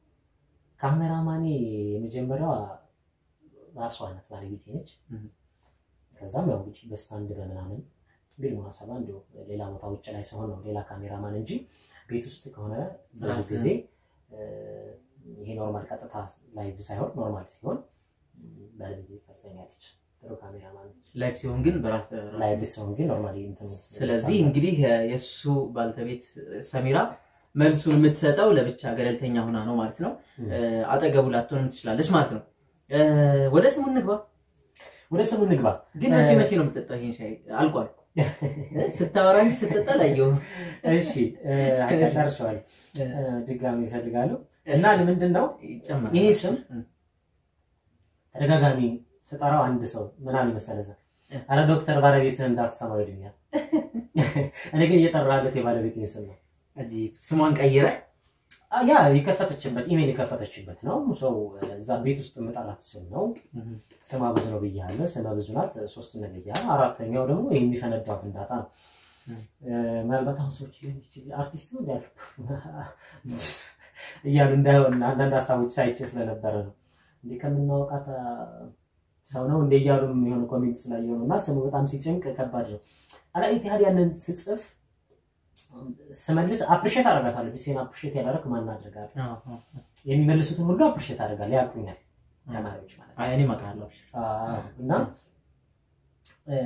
ካሜራማኔ የመጀመሪያዋ ራሷ ናት ባለቤቴ ነች። እም። ከዛም ያው እንግዲህ በስታንድ በምናምን ግን ሙናሰባ እንዲሁ ሌላ ቦታ ውጭ ላይ ሲሆን ነው ሌላ ካሜራማን እንጂ ቤት ውስጥ ከሆነ ብዙ ራስህ- ጊዜ እ፣ ይሄ ኖርማል ቀጥታ ላይቭ ሳይሆን ኖርማል ሲሆን ም፣ ባለቤቴ ታስተኛለች። ጥሩ ካሜራማን ነች። ላይፍ ሲሆን ግን በራስ ላይቭ ሲሆን ግን ኖርማሊ እንትኑ ስለዚህ እንግዲህ የ- የእሱ ባልተቤት ሰሚራ መልሱን የምትሰጠው ለብቻ ገለልተኛ ሆና ነው ማለት ነው። እም። እ፣ አጠገቡ ላትሆንም ትችላለች ማለት ነው። እ፣ ወደ ስሙ እንግባ። ወደ ስሙ እንግባ። ግን መቼ እ- መቼ ነው የምትጠጣው ይሄን ሻይ? አልቋል። እ፣ ስታወራ እንጂ ስትጠጣ ላየሁ። እሺ እ፣ በቃ ጨርሼዋለሁ። እ፣ ድጋሚ ይፈልጋሉ እና ምንድን ነው ይጨመራል። ይሄ ስም እም፣ ተደጋጋሚ ስጠራው አንድ ሰው ምናምን መሰለህ እ። አረ ዶክተር ባለቤትህ እንዳትሰማው ይሉኛል። እኔ ግን እየጠራለት የባለቤቴን ስም ነው። አጂብ። ስሟን ቀይረ አ፣ ያ የከፈተችበት ኢሜል የከፈተችበት ነው። ሰው እዛ ቤት ውስጥ የምጠራት ስም ነው። ስማ ብዙ ነው ብያለሁ። ስመ ብዙ ናት። ሶስት ነው ብያለሁ። አራተኛው ደግሞ የሚፈነዳው ፍንዳታ ነው። እም። እ፣ ምናልባት አሁን ሰዎች ሊሆን ይችላል አርቲስት ነው እንዳል እያሉ እንዳይሆን አንዳንድ ሀሳቦች ሳይቼ ስለነበረ ነው እንዴ ከምናወቃት አ፣ ሰው ነው እንደ እያሉ የሚሆን ኮሜንት ስላየው ነው። እና ስሙ በጣም ሲጨንቅ ከባድ ነው። አላኢት ያህል ያንን ስጽፍ ስመልስ አፕሪሼት አደርጋታለሁ። ቢሴን አፕሪሼት ያደረግ ማን አድርጋለሁ የሚመልሱትን ሁሉ አፕሪሼት አደርጋለሁ። ያውቁኛል ተማሪዎች ማለት ነው። አይ እኔም አውቃለሁ። አብሽር። አዎ፣ እና እ፣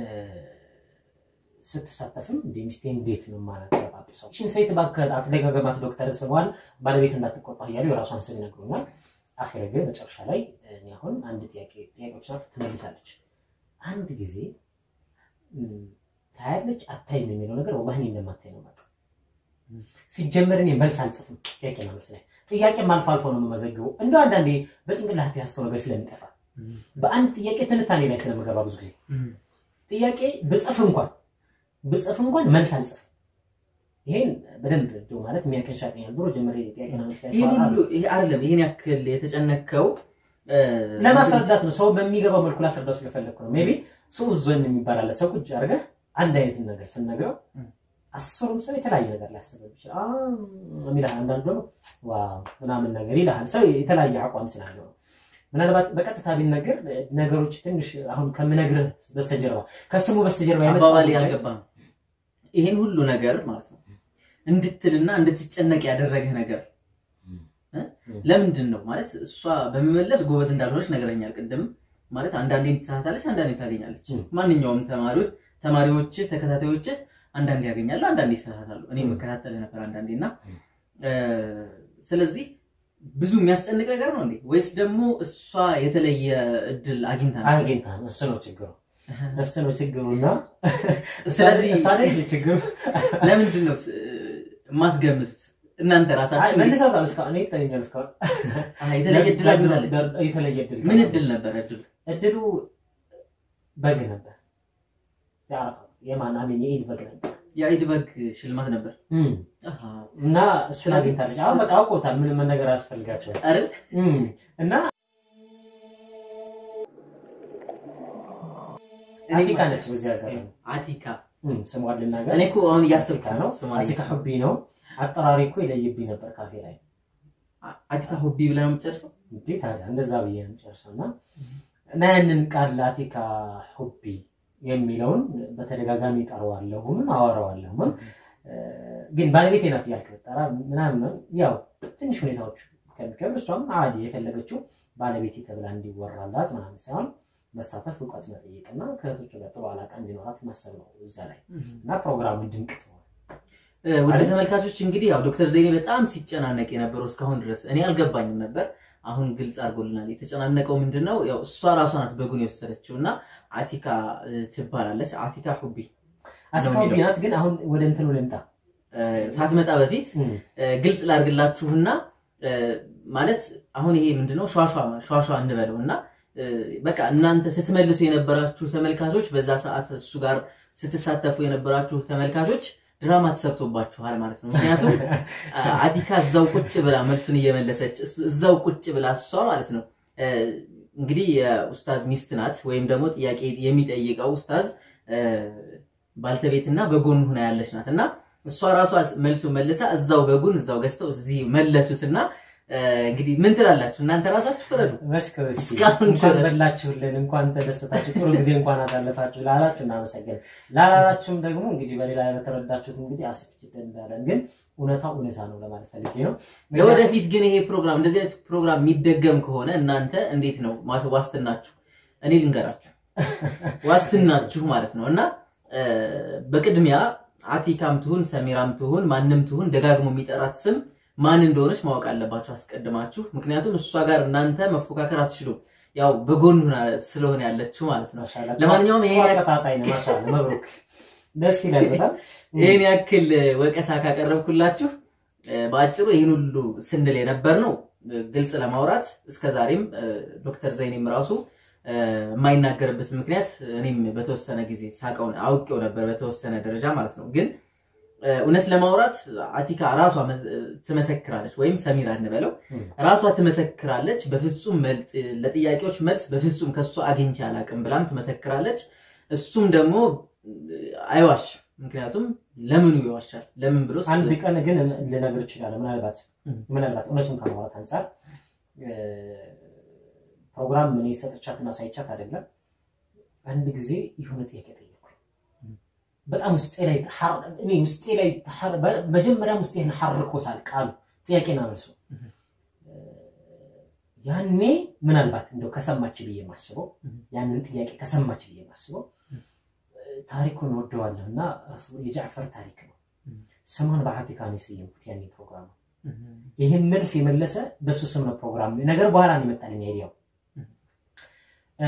ስትሳተፍም እንደ ሚስቴ እንዴት ነው ማለት ሰው ሽን ሴት እባክህ አትደጋገማት ዶክተር ስሟን ባለቤት እንዳትቆጣ እያሉ የራሷን ስም ይነግሩኛል። አኺረ ግን መጨረሻ ላይ እኔ አሁን አንድ ጥያቄ ጥያቄዎች ናት ትመልሳለች። አንድ ጊዜ እም፣ ታያለች አታይም የሚለው ነገር ወላሂ እኔ እንደማታይ ነው የማውቀው። ሲጀመር እኔ መልስ አልጽፍም ጥያቄና መልስ ላይ ጥያቄም አልፎ አልፎ ነው የምመዘግበው እንደው አንዳንዴ በጭንቅላት ያስከው ነገር ስለሚጠፋ በአንድ ጥያቄ ትንታኔ ላይ ስለምገባ ብዙ ጊዜ ጥያቄ ብጽፍ እንኳን ብጽፍ እንኳን መልስ አልጽፍም። ይሄን በደንብ እንደው ማለት የሚያቀኝ ሰው ያቀኛል። ድሮ ጀምሬ ጥያቄና መልስ ላይ ይህን ሰዋራ ሁሉ ይሄ አይደለም ይህን ያክል የተጨነከው እ፣ ለማስረዳት ነው። ሰው በሚገባው መልኩ ላስረዳው ስለፈለግኩ ነው። ሜይ ቢ ሰው ዞን የሚባል አለ። ሰው ቁጭ አድርገህ አንድ አይነት ነገር ስነግረው እም። አስሩም ሰው የተለያየ ነገር ሊያስበው ይችላል። አ የሚልሃል አንዳንዱ ደግሞ ዋው ምናምን ነገር ይልሃል። ሰው የተለያየ አቋም ስላለው ነው። ምናልባት በቀጥታ ቢነገር ነገሮች ትንሽ አሁን ከምነግርህ በስተጀርባ ከስሙ በስተጀርባ የመጣው አባባሌ ነገር- አልገባም። ይሄን ሁሉ ነገር ማለት ነው እንድትልና እንድትጨነቅ ያደረገህ ነገር እ? ለምንድን ነው ማለት እሷ በመመለስ ጎበዝ እንዳልሆነች ነገረኛል። ቅድም ማለት አንዳንዴም ትሳሳታለች፣ አንዳንዴም ታገኛለች። ም። ማንኛውም ተማሪዎች ተማሪዎች ተከታታዮች አንዳንዴ ያገኛሉ፣ አንዳንዴ ይሳሳታሉ። እኔ ም። መከታተል ነበር አንዳንዴ እና ም። እ፣ ስለዚህ ብዙ የሚያስጨንቅ ነገር ነው እንዴ ወይስ ደግሞ እሷ የተለየ እድል አግኝታ ነው? አግኝታ ነው። እሱ ነው ችግሩ፣ እሱ ነው ችግሩ እና ስለዚህ እሷ አይደል ችግሩ። ለምንድን ነው ስ- የማትገምቱት እናንተ አይ ራሳችሁ? መልሰውታል። እስካሁን እኔ ይታየኛል። እስካሁን አይ፣ የተለየ እድል አግኝታለች። የተለየ እድል ምን እድል ነበር እድሉ? እድሉ በግ ነበር። የአረፋ የማን አሜን የኢድ በግ ነበር የኢድ በግ ሽልማት ነበር አሃ፣ እና እሱን ስለዚህ አግኝታለች። አሁን በቃ አውቆታል። ምንም መነገር አያስፈልጋቸውም። አይደል? እና እኔ አቲካ ነች። በዚህ አጋጣሚ አቲካ እም፣ ስሟን ልናገር። እኔ እኮ አሁን እያሰብኩ አቲካ ነው። ነው። ስሟን አቲካ እያሰብኩ። ሁቢ ነው። አጠራሪ እኮ ይለይብኝ ነበር ካፌ ላይ አ- አቲካ ሆቢ ብለህ ነው የምትጨርሰው? እንዴ ታዲያ እንደዛ ብዬ ነው የምጨርሰው። እና እና ያንን ቃል አቲካ ሁቢ የሚለውን በተደጋጋሚ ጠራዋለሁም አወራዋለሁም። ግን ባለቤቴ ናት እያልክ ብትጠራ ምናምን ያው ትንሽ ሁኔታዎች ከሚከብድ እሷም አዲ የፈለገችው ባለቤቴ ተብላ እንዲወራላት ምናምን ሳይሆን መሳተፍ፣ እውቀት መጠየቅና ከእህቶቹ ጋር ጥሩ አላቃ እንዲኖራት ማሰብ ነው እዛ ላይ እና ፕሮግራሙ ድንቅ ነው። እ፣ ወደ ተመልካቾች እንግዲህ ያው ዶክተር ዘይኔ በጣም ሲጨናነቅ የነበረው እስካሁን ድረስ እኔ አልገባኝም ነበር። አሁን ግልጽ አድርጎልናል። የተጨናነቀው ምንድን ነው? ያው እሷ ራሷ ናት በጉን የወሰደችው እና አቲካ እ፣ ትባላለች። አቲካ ሁቢ አቲካ ሁቢ ናት። ግን አሁን ወደ እንትኑ ልምጣ። እ፣ ሳትመጣ በፊት እም፣ እ፣ ግልጽ ላድርግላችሁና እ፣ ማለት አሁን ይሄ ምንድነው ሸዋሸዋ ሸዋሸዋ እንበለው እና እ፣ በቃ እናንተ ስትመልሱ የነበራችሁ ተመልካቾች በዛ ሰዓት እሱ ጋር ስትሳተፉ የነበራችሁ ተመልካቾች ድራማ ተሰርቶባችኋል ማለት ነው። ምክንያቱም አ- አቲካ እዛው ቁጭ ብላ መልሱን እየመለሰች እሱ- እዛው ቁጭ ብላ እሷ ማለት ነው እ፣ እንግዲህ የኡስታዝ ሚስት ናት ወይም ደግሞ ጥያቄ የሚጠይቀው ኡስታዝ እ፣ ባልተቤትና በጎን ሆና ያለች ናት እና እሷ ራሷ መልሱ መልሳ እዛው በጉን እዛው ገዝተው እዚህ መለሱትና እ፣ እንግዲህ ምን ትላላችሁ እናንተ ራሳችሁ ፍረዱ። መስክር እስኪ። እስካሁን እንኳን ድረስ። በላችሁልን፣ እንኳን ተደሰታችሁ፣ ጥሩ ጊዜ እንኳን አሳለፋችሁ ላላችሁ እናመሰግን። ላላላችሁም ደግሞ እንግዲህ በሌላ በተረዳችሁት እንግዲህ አስፍጭት እንዳለን፣ ግን እውነታው እውነታ ነው ለማለት ፈልጌ ነው። ለወደፊት ግን ይሄ ፕሮግራም እንደዚህ አይነት ፕሮግራም የሚደገም ከሆነ እናንተ እንዴት ነው ማስ- ዋስትናችሁ? እኔ ልንገራችሁ ዋስትናችሁ ማለት ነው እና እ፣ በቅድሚያ አቲካም ትሁን ሰሚራም ትሁን ማንም ትሁን ደጋግሞ የሚጠራት ስም ማን እንደሆነች ማወቅ አለባችሁ አስቀድማችሁ። ምክንያቱም እሷ ጋር እናንተ መፎካከር አትችሉም። ያው በጎን ሆና ስለሆነ ያለችው ማለት ነው። ማሻአላህ። ለማንኛውም ይሄን ያክል- አቀጣጣይ ነው። ማሻአላህ መብሩክ፣ ደስ ይላል በጣም ይህን ያክል ወቀሳ ካቀረብኩላችሁ እ፣ በአጭሩ ይህን ሁሉ ስንል የነበር ነው እ፣ ግልጽ ለማውራት እስከዛሬም እ፣ ዶክተር ዘይኔም ራሱ እ፣ የማይናገርበት ምክንያት እኔም በተወሰነ ጊዜ ሳቀው አውቄው ነበር በተወሰነ ደረጃ ማለት ነው። ግን እ፣ እውነት ለማውራት አቲካ ራሷ መ- ትመሰክራለች፣ ወይም ሰሚራ እንበለው እም። ራሷ ትመሰክራለች። በፍጹም መልጥ ለጥያቄዎች መልስ በፍጹም ከእሷ አግኝቼ አላቅም ብላም ትመሰክራለች። እሱም ደግሞ እ፣ አይዋሽም። ምክንያቱም ለምኑ ይዋሻል? ለምን ብሎ አንድ ቀን ግን ልነግር እችላለሁ። ምናልባት እም። ምናልባት እውነቱን ከማውራት አንጻር እ፣ ፕሮግራም እኔ ሰጥቻትና ሳይቻት አይደለም። አንድ ጊዜ የሆነ ጥያቄ ጠየቅኩኝ። እም። በጣም ውስጤ ላይ ሐር- እኔ ውስጤ ላይ ሐር- በ- መጀመሪያም ውስጤን ሐርኮታል ቃሉ ጥያቄና መልሱ። እም። እ፣ ያኔ ምናልባት እንደው ከሰማች ብዬ የማስበው እም። ያንን ጥያቄ ከሰማች ብዬ የማስበው እም። ታሪኩን ወደዋለሁ እና ረሱል የጃዕፈር ታሪክ ነው። እም። ስሟን በአቲካ ነው የሰየምኩት ያኔ ፕሮግራሙ ይህን መልስ የመለሰ በሱ ስም ነው ፕሮግራም ነገር በኋላ ነው የመጣልኝ አይዲያው። እ፣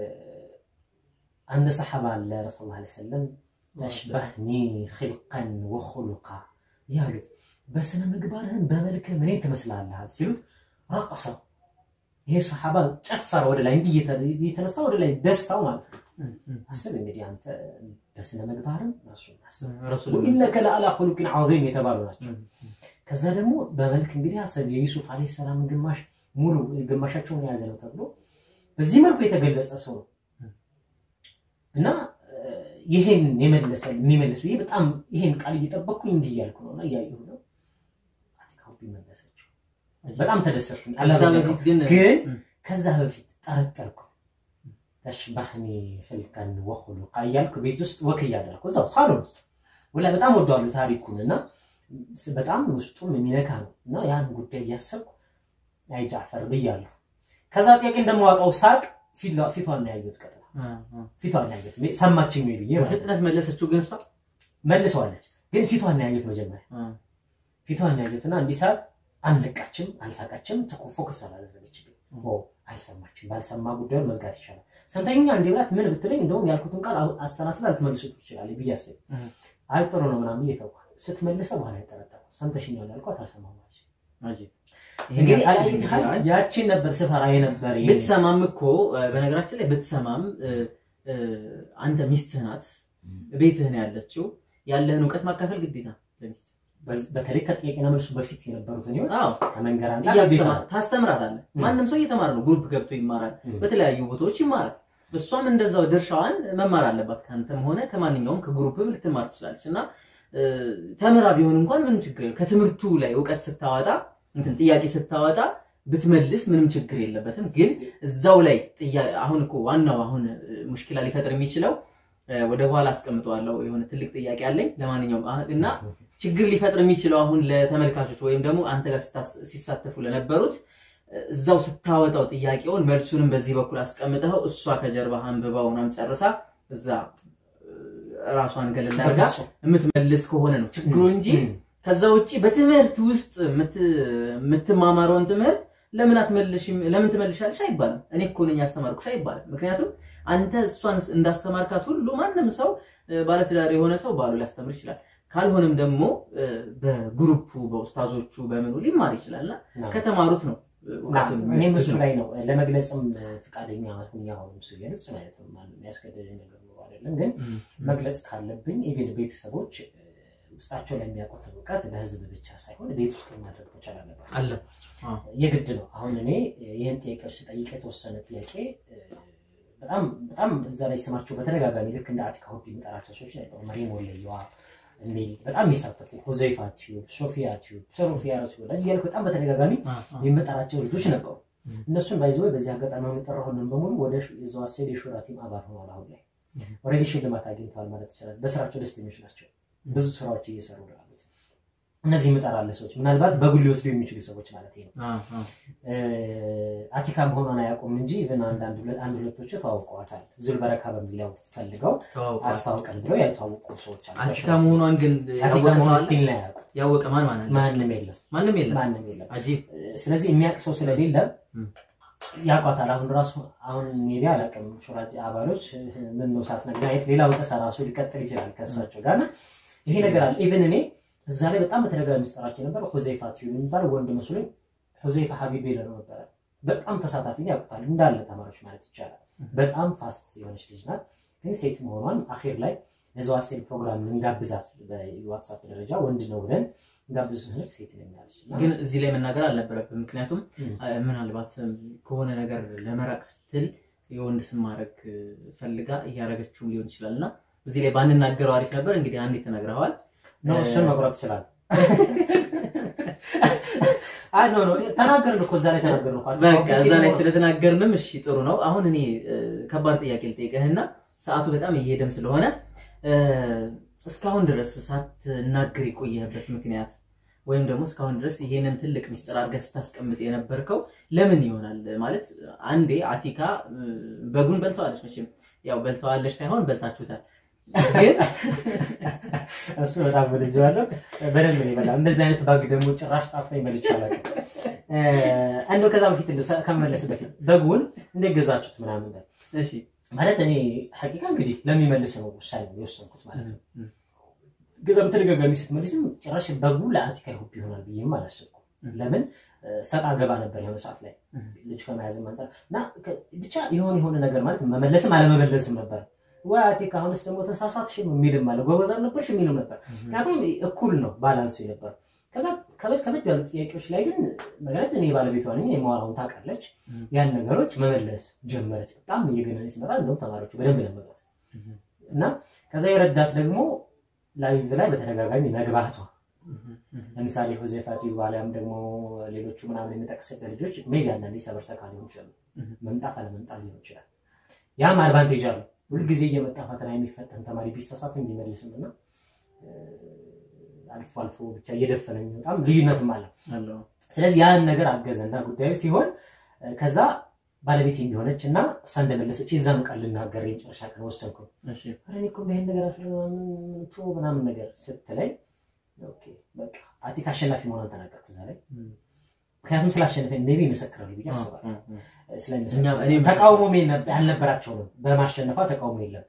አንድ ሰሓባ አለ ረሱል ላ ሰለም ተሽባህኒ ክልቀን ወኹሉቃ ያሉት በስነ ምግባርህን በመልክህ ምን ትመስላለህ ሲሉት ረቀሰ ይሄ ሰሓባ ጨፈረ ወደ ላይ እንዲህ እየተ- እየተነሳ ወደ ላይ ደስታው ማለት ነው። አስብ እንግዲህ አንተ በስነ ምግባርም ረሱል አስብ ወኢነከ ለአላ ኹሉቅን ዐዚም የተባሉ ናቸው። ከዛ ደግሞ በመልክ እንግዲህ አሰብ የዩሱፍ ዓለይሂ ሰላምን ግማሽ ሙሉ ግማሻቸውን የያዘ ነው ተብሎ በዚህ መልኩ የተገለጸ ሰው ነው እና እ፣ ይሄን የመለሰ የሚመልስ ብዬ በጣም ይሄን ቃል እየጠበቅኩኝ እንዲህ እያልኩ ነው እና እያየሁ ነው። አቲካ ሁቢ መለሰችው። በጣም ተደሰትኩኝ። ከዛ በፊት ግን ግን ም፣ ከዛ በፊት ጠረጠርኩ። ተሽባህኒ ፍልከን ወኹሉቃ እያልኩ ቤት ውስጥ ወክ እያደረኩ እዛው ሳሎን ውስጥ ወላሂ በጣም ወደዋለሁ ታሪኩን እና ስ- በጣም ውስጡም የሚነካ ነው እና ያን ጉዳይ እያሰብኩ አይ ጃዕፈር ብያለሁ። ከዛ ጥያቄ እንደማዋጣው ሳቅ ፊቷ- ፊቷን ነው ያየሁት። ቀጥታ አ፣ አ። ፊቷን ነው ያየሁት። ሰማችኝ ወይ ብዬ ማለት ነው። በፍጥነት መለሰችው ግን እሷ መልሰዋለች። ግን ፊቷን ነው ያየሁት መጀመሪያ አ፣ ፊቷን ነው ያየሁት እና እንዲህ ሰዓት አልነቃችም፣ አልሳቃችም፣ ትኩ ፎከስ አላደረገችብኝ። ኦ አልሰማችም። ባልሰማ ጉዳዩን መዝጋት ይሻላል። ሰምተኛ እንዲህ ብላት ምን ብትለኝ እንደውም ያልኩትን ቃል አሁ- አሰላስላ ልትመልሱ ትችላለች ብዬ አሰብኩ። እህ። አይ ጥሩ ነው ምናምን እየተውኳት ስትመልሰው በኋላ የጠረጠርኩ ሰምተሽኛል ያልኳት አልሰማሁም አለች። አጂ እንግዲህ ይሄን አላየት ያክል ያህል ያቺን ነበር ስፈራ የነበር ይሄ- ብትሰማም እኮ እ፣ በነገራችን ላይ ብትሰማም እ፣ እ፣ አንተ ሚስትህ ናት፣ ቤትህ ነው ያለችው። ያለህን እውቀት ማካፈል ግዴታ ለሚስት በዝ- በተለይ ከጥያቄና መልሱ በፊት የነበሩትን ህይወት አዎ ከመንገር አንጻር እያስተማ- ግዴታ ነው። ታስተምራታለህ። ም። ማንም ሰው እየተማረ ነው። ግሩፕ ገብቶ ይማራል፣ ም። በተለያዩ ቦታዎች ይማራል። እሷም እንደዛው ድርሻዋን መማር አለባት። ከአንተም ሆነ ከማንኛውም ከግሩፕም ልትማር ትችላለች እና እ፣ ተምራ ቢሆን እንኳን ምንም ችግር የለም። ከትምህርቱ ላይ እውቀት ስታወጣ እንትን ጥያቄ ስታወጣ ብትመልስ ምንም ችግር የለበትም። ግን እዛው ላይ ጥያ- አሁን እኮ ዋናው አሁን እ፣ ሙሽኪላ ሊፈጥር የሚችለው እ፣ ወደ በኋላ አስቀምጠዋለሁ። የሆነ ትልቅ ጥያቄ አለኝ። ለማንኛውም አህ- እና ችግር ሊፈጥር የሚችለው አሁን ለተመልካቾች ወይም ደግሞ አንተ ጋር ስታስ- ሲሳተፉ ለነበሩት እ፣ እዛው ስታወጣው ጥያቄውን መልሱንም በዚህ በኩል አስቀምጠው እሷ ከጀርባ አንብባው ምናምን ጨርሳ እዛ እ፣ ራሷን ገለል አድርጋ በፍጹም። የምትመልስ ከሆነ ነው ችግሩ እንጂ ም። ከዛ ውጭ በትምህርት ውስጥ የምት- የምትማማረውን ትምህርት ለምን አትመልሽም ለምን ትመልሻለሽ አይባልም። እኔ እኮ ነኝ ያስተማርኩሽ አይባልም። ምክንያቱም አንተ እሷን እንዳስተማርካት ሁሉ ማንም ሰው እ፣ ባለትዳር የሆነ ሰው ባሉ ሊያስተምር ይችላል። ካልሆነም ደግሞ እ፣ በግሩፑ በኡስታዞቹ በምኑ ሊማር ይችላል እና ና- ከተማሩት ነው እ፣ እውቀቱን እኔም እሱ የሚወስዱት። ላይ ነው ለመግለጽም ፍቃደኛ ሁኛ ሆንም ስገልጽ ማለት ነው ማንም ያስገደደኝ ነገር ኖሮ አይደለም ግን ም፣ መግለጽ ካለብኝ ኢቬን ቤተሰቦች እ፣ ውስጣቸው ላይ የሚያውቁትን እውቀት ለህዝብ ብቻ ሳይሆን ቤት ውስጥ ማድረግ መቻል አለባቸው። አለ የግድ ነው። አሁን እኔ ይህን ጥያቄዎች ስጠይቅ የተወሰነ ጥያቄ እ፣ በጣም በጣም እዛ ላይ ስማቸው በተደጋጋሚ ልክ እንደ አቲካ ሁቢ የሚጠራቸው ሰዎች ነበሩ። መሪም ወለየዋ የሚል በጣም የሚሳተፉ ሁዘይፋ ቲዩብ፣ ሶፊያ ቲዩብ፣ ሶፊያ ቲዩብ እያልኩ በጣም በተደጋጋሚ አ፣ አ፣ የሚመጣራቸው ልጆች ነበሩ። ም። እነሱን ባይዘ በዚህ አጋጣሚ የምጠራሁልን በሙሉ ወደ የዘዋሴድ የሹራ ቲም አባል ሆኗል። አሁን ላይ ም። ኦልሬዲ ሽልማት አግኝተዋል ማለት ይችላል። በስራቸው ደስተኞች ናቸው። ብዙ ስራዎች እየሰሩ ነው ያሉት። እነዚህ የምጠራለ ሰዎች ምናልባት በጉል ሊወስዱ የሚችሉ ሰዎች ማለት ነው። አ፣ አ። እ፣ አቲካ መሆኗን አያውቁም እንጂ ኢቨን አንዳንድ ሁለ- አንድ ሁለቶቹ ተዋውቀዋታል። ዙልበረካ በሚለው ፈልገው ተዋውቀዋል። አስታውቀን ብለው ያልተዋወቁ ሰዎች አሉ። አቲካ መሆኗን ግን አቲካ ያወቀ ሰው መሆኗን አለ? ስቲል ላይ አያውቁም። ያወቀ ማን ማን አለ? ማንም የለም፣ ማንም የለም። ማንም የለም። አጂብ ስለዚህ የሚያውቅ ሰው ስለሌለ ም። ያውቋታል። አሁን ራሱ አሁን ሜቢ አላውቅም ሹራጅ አባሎች ምን ነው ሳትነግረኝ አይነት ሌላ ወቀሳ ራሱ ሊቀጥል ይችላል ከእሳቸው ጋር እና ይሄ ነገር አለ። ኢቨን እኔ እዛ ላይ በጣም በተደጋጋሚ ምስጠራቸው ነበር። ሁዘይፋ ቲዩብ የሚባል ወንድ መስሎኝ ሁዘይፋ ሀቢብ ነው ነበረ። በጣም ተሳታፊ ነው፣ ያውቁታል እንዳለ ተማሪዎች ማለት ይቻላል። በጣም ፋስት የሆነች ልጅ ናት። ግን ሴት መሆኗን አኼር ላይ ለዘዋሴል ፕሮግራም እንጋብዛት በዋትሳፕ ደረጃ ወንድ ነው ብለን እንጋብዝ ስንል ሴት ነኛለች እና ግን እዚህ ላይ መናገር አልነበረብም። ምክንያቱም ም። አ፣ ምናልባት እም፣ ከሆነ ነገር ለመራቅ ስትል የወንድ ስም ማድረግ እ፣ ፈልጋ እያደረገችውም ሊሆን ይችላል እና እዚህ ላይ ባንናገረው አሪፍ ነበር። እንግዲህ አንዴ ተናግረዋል። ነው እሱን መቁረጥ ይችላል። አይ ኖ ኖ ተናገርን እኮ እዛ ላይ ተናገርን እኮ በቃ እዛ ላይ ስለተናገርንም እሺ ጥሩ ነው። አሁን እኔ እ፣ ከባድ ጥያቄ ልጠይቅህና ሰዓቱ በጣም እየሄደም ስለሆነ እ፣ እስካሁን ድረስ ሳትናገር የቆየህበት ምክንያት ወይም ደግሞ እስካሁን ድረስ ይሄንን ትልቅ ሚስጥር አድርገህ ስታስቀምጥ የነበርከው ለምን ይሆናል? ማለት አንዴ አቲካ እ፣ በጉን በልተዋለች። መቼም ያው በልተዋለች ሳይሆን በልታችሁታል። ግን እሱ በጣም ወድጄዋለሁ። በደንብ ነው የበላው። እንደዚህ አይነት ባግ ደግሞ ጭራሽ ጣፍጦኝ በልቼ አላውቅም። እ፣ እንደው ከዛ በፊት እንደው ሰ- ከመመለስ በፊት በጉን እንዴት ገዛችሁት ምናምን በል። እሺ ማለት እኔ ሐቂቃ እንግዲህ ለሚመልስ ነው ውሳኔ የወሰንኩት ማለት ነው። ገዛ በተደጋጋሚ ስትመልስም ጭራሽ በጉ ለአቲካ ይሁብ ይሆናል ብዬም አላሰብኩም። ለምን እ፣ ሰጣ ገባ ነበር የሆነ ሰዓት ላይ ልጅ ከመያዝም አንጻር እና ከ- ብቻ የሆነ የሆነ ነገር ማለት መመለስም አለመመለስም ነበር። ወይ አቲካ አሁንስ ደግሞ ተሳሳትሽ የሚልም አለ፣ ጎበዝ አልነበርሽ የሚልም ነበር። ምክንያቱም እኩል ነው ባላንሱ የነበር። ከዛ ከበድ ከበድ ያሉ ጥያቄዎች ላይ ግን ማለት እኔ ባለቤቷ ነኝ የማወራውን ታውቃለች። ያን ነገሮች መመለስ ጀመረች። በጣም እየገነነ ሲመጣ እንደውም ተማሪዎቹ በደንብ ለመበት እና ከዛ የረዳት ደግሞ ላይቭ ላይ በተደጋጋሚ መግባቷ ለምሳሌ ሁዜፋ ቲዩብ አሊያም ደግሞ ሌሎቹ ምናምን የሚጠቅስበት ልጆች ሜቢ አንዳንዴ ሰበርሰካ ሊሆን ይችላሉ። መምጣት አለመምጣት ሊሆን ይችላል። ያም አድቫንቴጅ አለው። ሁልጊዜ እየመጣ ፈተና የሚፈተን ተማሪ ቢሳሳት እንዲመልስም እና አልፎ አልፎ ብቻ እየደፈነ የሚወጣም ልዩነትም አለው። ስለዚህ ያን ነገር አገዘና ጉዳዩ ሲሆን ከዛ ባለቤት የሚሆነች እና እሷ እንደመለሰች የዛን ቃል ልናገር የመጨረሻ ቀን ወሰንኩ። ኧረ እኔ እኮ ይሄን ነገር አፍቶ ምናምን ነገር ስትለኝ ኦኬ በቃ አቲክ አሸናፊ መሆኗን ተናገርኩ እዛ ላይ ምክንያቱም ስላሸነፈኝ ሜቢ ይመሰክራሉ ብዬ አስባለሁ። ተቃውሞ አልነበራቸውም። በማሸነፏ ተቃውሞ የለም።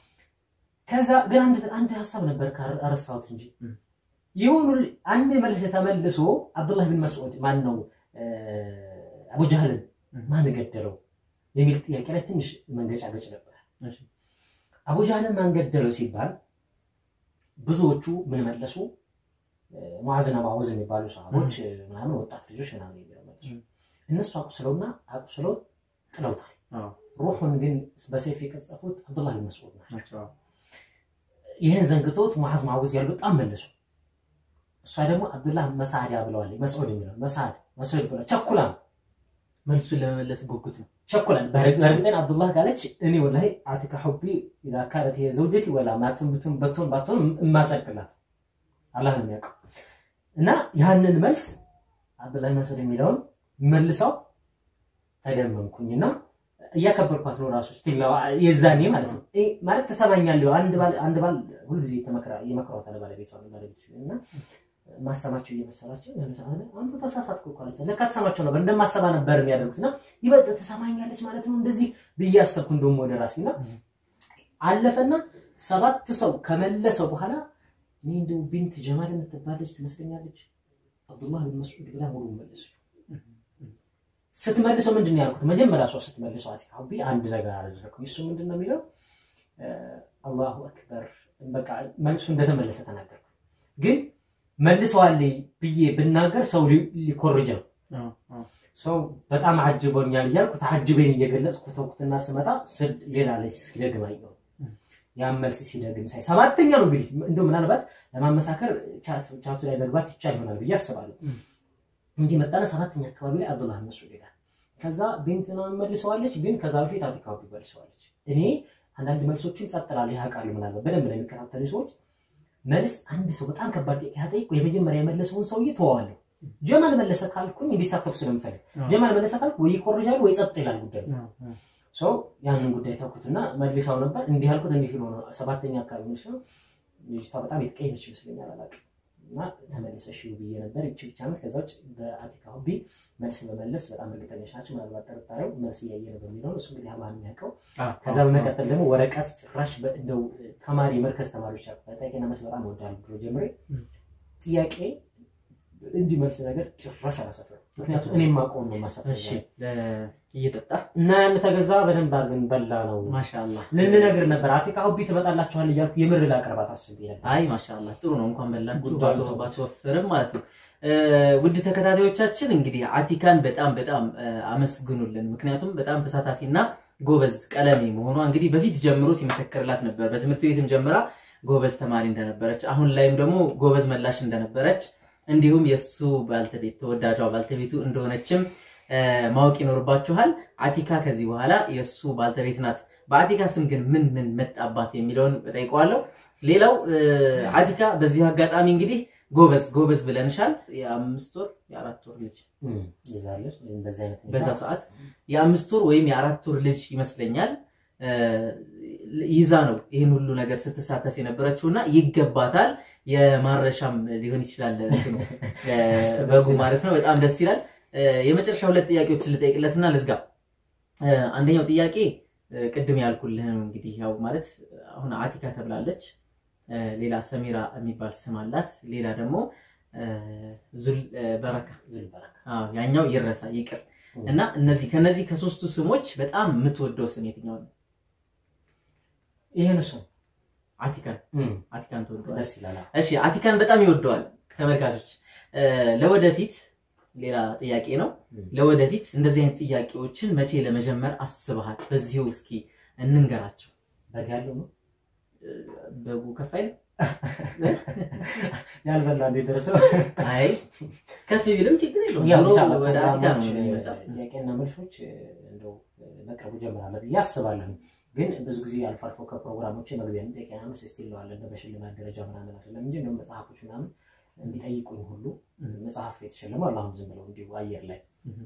ከዛ ግን አንድ ሀሳብ ነበር አረሳሁት እንጂ የሆኑ አንድ መልስ ተመልሶ አብዱላህ ብን መስዑድ ማን ነው አቡጃህልን ማን ገደለው የሚል ጥያቄ ላይ ትንሽ መንገጫገጭ ነበር። አቡጃህልን ማን ገደለው ሲባል ብዙዎቹ ምን መለሱ? ሙዓዝና ማወዝ የሚባሉ ሰሃቦች ምናምን ወጣት ልጆች ምናምን የሚለው መለሱ። እነሱ አቁስለውና አቁስለው ጥለውታል። ሩሑን ግን በሰይፍ የቀጸፉት አብዱላህ ብን መስዑድ ናቸው። ይህን ዘንግቶት ሙዓዝ ማወዝ ያሉ በጣም መለሱ። እሷ ደግሞ አብዱላህ መሳዕዳ ብለዋል። መስዑድ የሚለው መሳዕድ መስዑድ ብለ ቸኩላ ነው መልሱን ለመመለስ ጉጉት ነው ቸኩላል። በእርግጠን አብዱላህ ካለች እኔ ወላሂ አቲካ ሑቢ ኢዛ ካነት ዘውጀቲ ወላ ማቱን ብቱን በቶን ባቶን እማጸድቅላት አላህ ነው የሚያውቀው። እና ያንን መልስ አብዱላህ መስዑድ የሚለውን መልሰው ተደመምኩኝ እና እያከበርኳት ነው ራሱ ስቲል የዛኔ ማለት ነው ማለት ተሰማኛለሁ። አንድ ባል አንድ ባል ሁልጊዜ ይመክሯታል ባለቤቷ ባለቤቱ እና ማሰማቸው እየመሰላቸው አንተ ተሳሳትኩ እኮ አለች። ለካ ተሰማቸው ነበር እንደማሰባ ነበር የሚያደርጉት እና ይበልጥ ተሰማኛለች ማለት ነው እንደዚህ ብዬ አሰብኩ። እንደውም ወደ ራሴ እና አለፈና ሰባት ሰው ከመለሰው በኋላ እኔ እንደው ቢንት ጀማል የምትባለች ትመስለኛለች አብዱላህ ብን መስዑድ ብላ ሙሉ መለሰች። ስትመልሰው ምንድን ነው ያልኩት? መጀመሪያ ሰው ስትመልሰው አቲካ ሑቢ አንድ ነገር አደረግኩኝ። እሱ ምንድን ነው የሚለው አላሁ አክበር በቃ መልሱ እንደተመለሰ ተናገርኩ ግን መልሰዋል ብዬ ብናገር ሰው ሊኮርጅ ነው። ሰው በጣም አጅቦኛል እያልኩ ተአጅቤን እየገለጽኩ ተውኩትና ስመጣ ሌላ ላይ ሲደግም አየሁ። ያን መልስ ሲደግም ሳይ ሰባተኛ ነው እንግዲህ እንደው ምናልባት ለማመሳከር ቻቱ ላይ መግባት ይቻል ይሆናል ብዬ አስባለሁ። እንዲህ መጣነ ሰባተኛ አካባቢ ላይ አብዱላህ መስዑድ ይላል። ከዛ ቤንትና መልሰዋለች፣ ግን ከዛ በፊት አቲካ ሑቢ መልሰዋለች። እኔ አንዳንድ መልሶችን ጸጥ እላለሁ ያውቃሉ። ምናልባት በደንብ ላይ የሚከታተሉ ሰዎች መልስ አንድ ሰው በጣም ከባድ ጥያቄ ያጠይቅ የመጀመሪያ የመለሰውን ሰውዬ ተዋዋለሁ። ጀማል መለሰ ካልኩኝ እንዲሳተፉ ስለምፈልግ ጀማል መለሰ ካልኩ ወይ ይኮርጃሉ ወይ ጸጥ ይላል ጉዳዩ። ሰው ያንን ጉዳይ ተውኩትና መልሰው ነበር እንዲህ ያልኩት እንዲህ ሆኖ ሰባተኛ አካባቢ መልስ ነው። ልጅቷ በጣም የተቀየመች ይመስለኛል አላውቅም። እና ተመልሰሽ ብዬ ነበር ይቺ ብቻ ናት። ከዛ ውጭ በአቲካ ሑቢ መልስ በመለስ በጣም እርግጠኞች ናቸው። ምናልባት ጥርጣሬው መልስ እያየ ነው በሚለው እሱ እንግዲህ አላህ የሚያውቀው። ከዛ በመቀጠል ደግሞ ወረቀት ጭራሽ እንደው ተማሪ መርከዝ ተማሪዎች ጥያቄና መልስ በጣም እወዳለሁ ድሮ ጀምሬ ጥያቄ እንጂ መልስ ነገር ጭራሽ አላሰፍርም። ምክንያቱም እኔ የማውቀውን ነው የማሰፍረው። እየጠጣ እና ያን ተገዛ በደንብ አድርገን በላ ነው ማሻአላህ ልንነግር ነበር። አቲካ ሑቢ ትመጣላችኋል እያልኩ የምር ላቀርባት አስቤ ነበር። አይ ማሻአላህ ጥሩ ነው። እንኳን በላችሁ ጉዳዩ ባትወፍርም ማለት ነው። ውድ ተከታታዮቻችን እንግዲህ አቲካን በጣም በጣም አመስግኑልን። ምክንያቱም በጣም ተሳታፊና ጎበዝ ቀለሜ መሆኗ እንግዲህ በፊት ጀምሮ ሲመሰክርላት ነበር። በትምህርት ቤትም ጀምራ ጎበዝ ተማሪ እንደነበረች፣ አሁን ላይም ደግሞ ጎበዝ መላሽ እንደነበረች እንዲሁም የእሱ ባልተቤት ተወዳጇ ባልተቤቱ እንደሆነችም ማወቅ ይኖርባችኋል። አቲካ ከዚህ በኋላ የእሱ ባልተቤት ናት። በአቲካ ስም ግን ምን ምን መጣባት የሚለውን እጠይቀዋለሁ። ሌላው አቲካ በዚህ አጋጣሚ እንግዲህ ጎበዝ ጎበዝ ብለንሻል። የአምስት ወር የአራት ወር ልጅ ይዛለች በዚህ አይነት ሁኔታ በዛ ሰዓት የአምስት ወር ወይም የአራት ወር ልጅ ይመስለኛል ይዛ ነው ይህን ሁሉ ነገር ስትሳተፍ የነበረችው እና ይገባታል። የማረሻም ሊሆን ይችላል እንትኑ በጉ ማለት ነው። በጣም ደስ ይላል። የመጨረሻ ሁለት ጥያቄዎችን ልጠይቅለትና ልዝጋ። አንደኛው ጥያቄ ቅድም ያልኩልህ ነው እንግዲህ ያው ማለት አሁን አቲካ ተብላለች። ሌላ ሰሚራ የሚባል ስም አላት። ሌላ ደግሞ ዙል በረካ ዙል በረካ አዎ፣ ያኛው ይረሳ ይቅር እና እነዚህ ከነዚህ ከሶስቱ ስሞች በጣም የምትወደው ስም የትኛው ነው? ይሄን ስም አቲካን አቲካን ትወደዋለህ? ደስ ይላል። እሺ አቲካን በጣም ይወደዋል ተመልካቾች። ለወደፊት ሌላ ጥያቄ ነው። ለወደፊት እንደዚህ አይነት ጥያቄዎችን መቼ ለመጀመር አስበሃል? በዚሁ እስኪ እንንገራቸው። በግ ያለው ነው በጉ ከፍ አይልም? ያልበላ እንዴት ደርሰው አይ ከፍ ቢልም ችግር የለውም። ያው ዞሮ ኢንሻአላህ ወደ አፍሪካ ነው ፕሮግራሞች፣ የሚመጣው። ጥያቄና መልሶች እንደው በቅርቡ ጀምራለሁ ብዬ አስባለሁ። ግን ብዙ ጊዜ አልፎ አልፎ ከፕሮግራሞች መግቢያ ጥያቄና መልስ እስቲ ይለዋል እንደ በሽልማት ደረጃ ምናምን አይደለም እንጂ እንደውም መጽሐፎች ምናምን እንዲጠይቁኝ ሁሉ መጽሐፍ የተሸለሙ አሉ። አሁን ዝም ብለው እንዲሁ አየር ላይ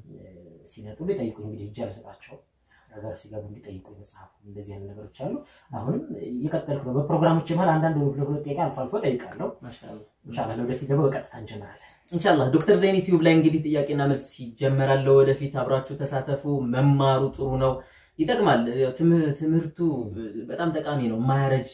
ሲመጡ ቢጠይቁኝ እንግዲህ እጅ አልሰጣቸው ሀገር ሲገቡ እንዲጠይቁኝ መጽሐፉ እንደዚህ አይነት ነገሮች አሉ። አሁንም እየቀጠልኩ ነው። በፕሮግራሞች መሀል አንዳንድ ሁለት ሁለት ጥያቄ አልፎ አልፎ ጠይቃለሁ። ማሻአላህ ኢንሻላህ ለወደፊት ደግሞ በቀጥታ እንጀምራለን። ኢንሻአላህ ዶክተር ዘይን ዩቲዩብ ላይ እንግዲህ ጥያቄና መልስ ይጀመራል። ወደፊት አብራችሁ ተሳተፉ። መማሩ ጥሩ ነው፣ ይጠቅማል። ያው ትም- ትምህርቱ በጣም ጠቃሚ ነው። የማያረጅ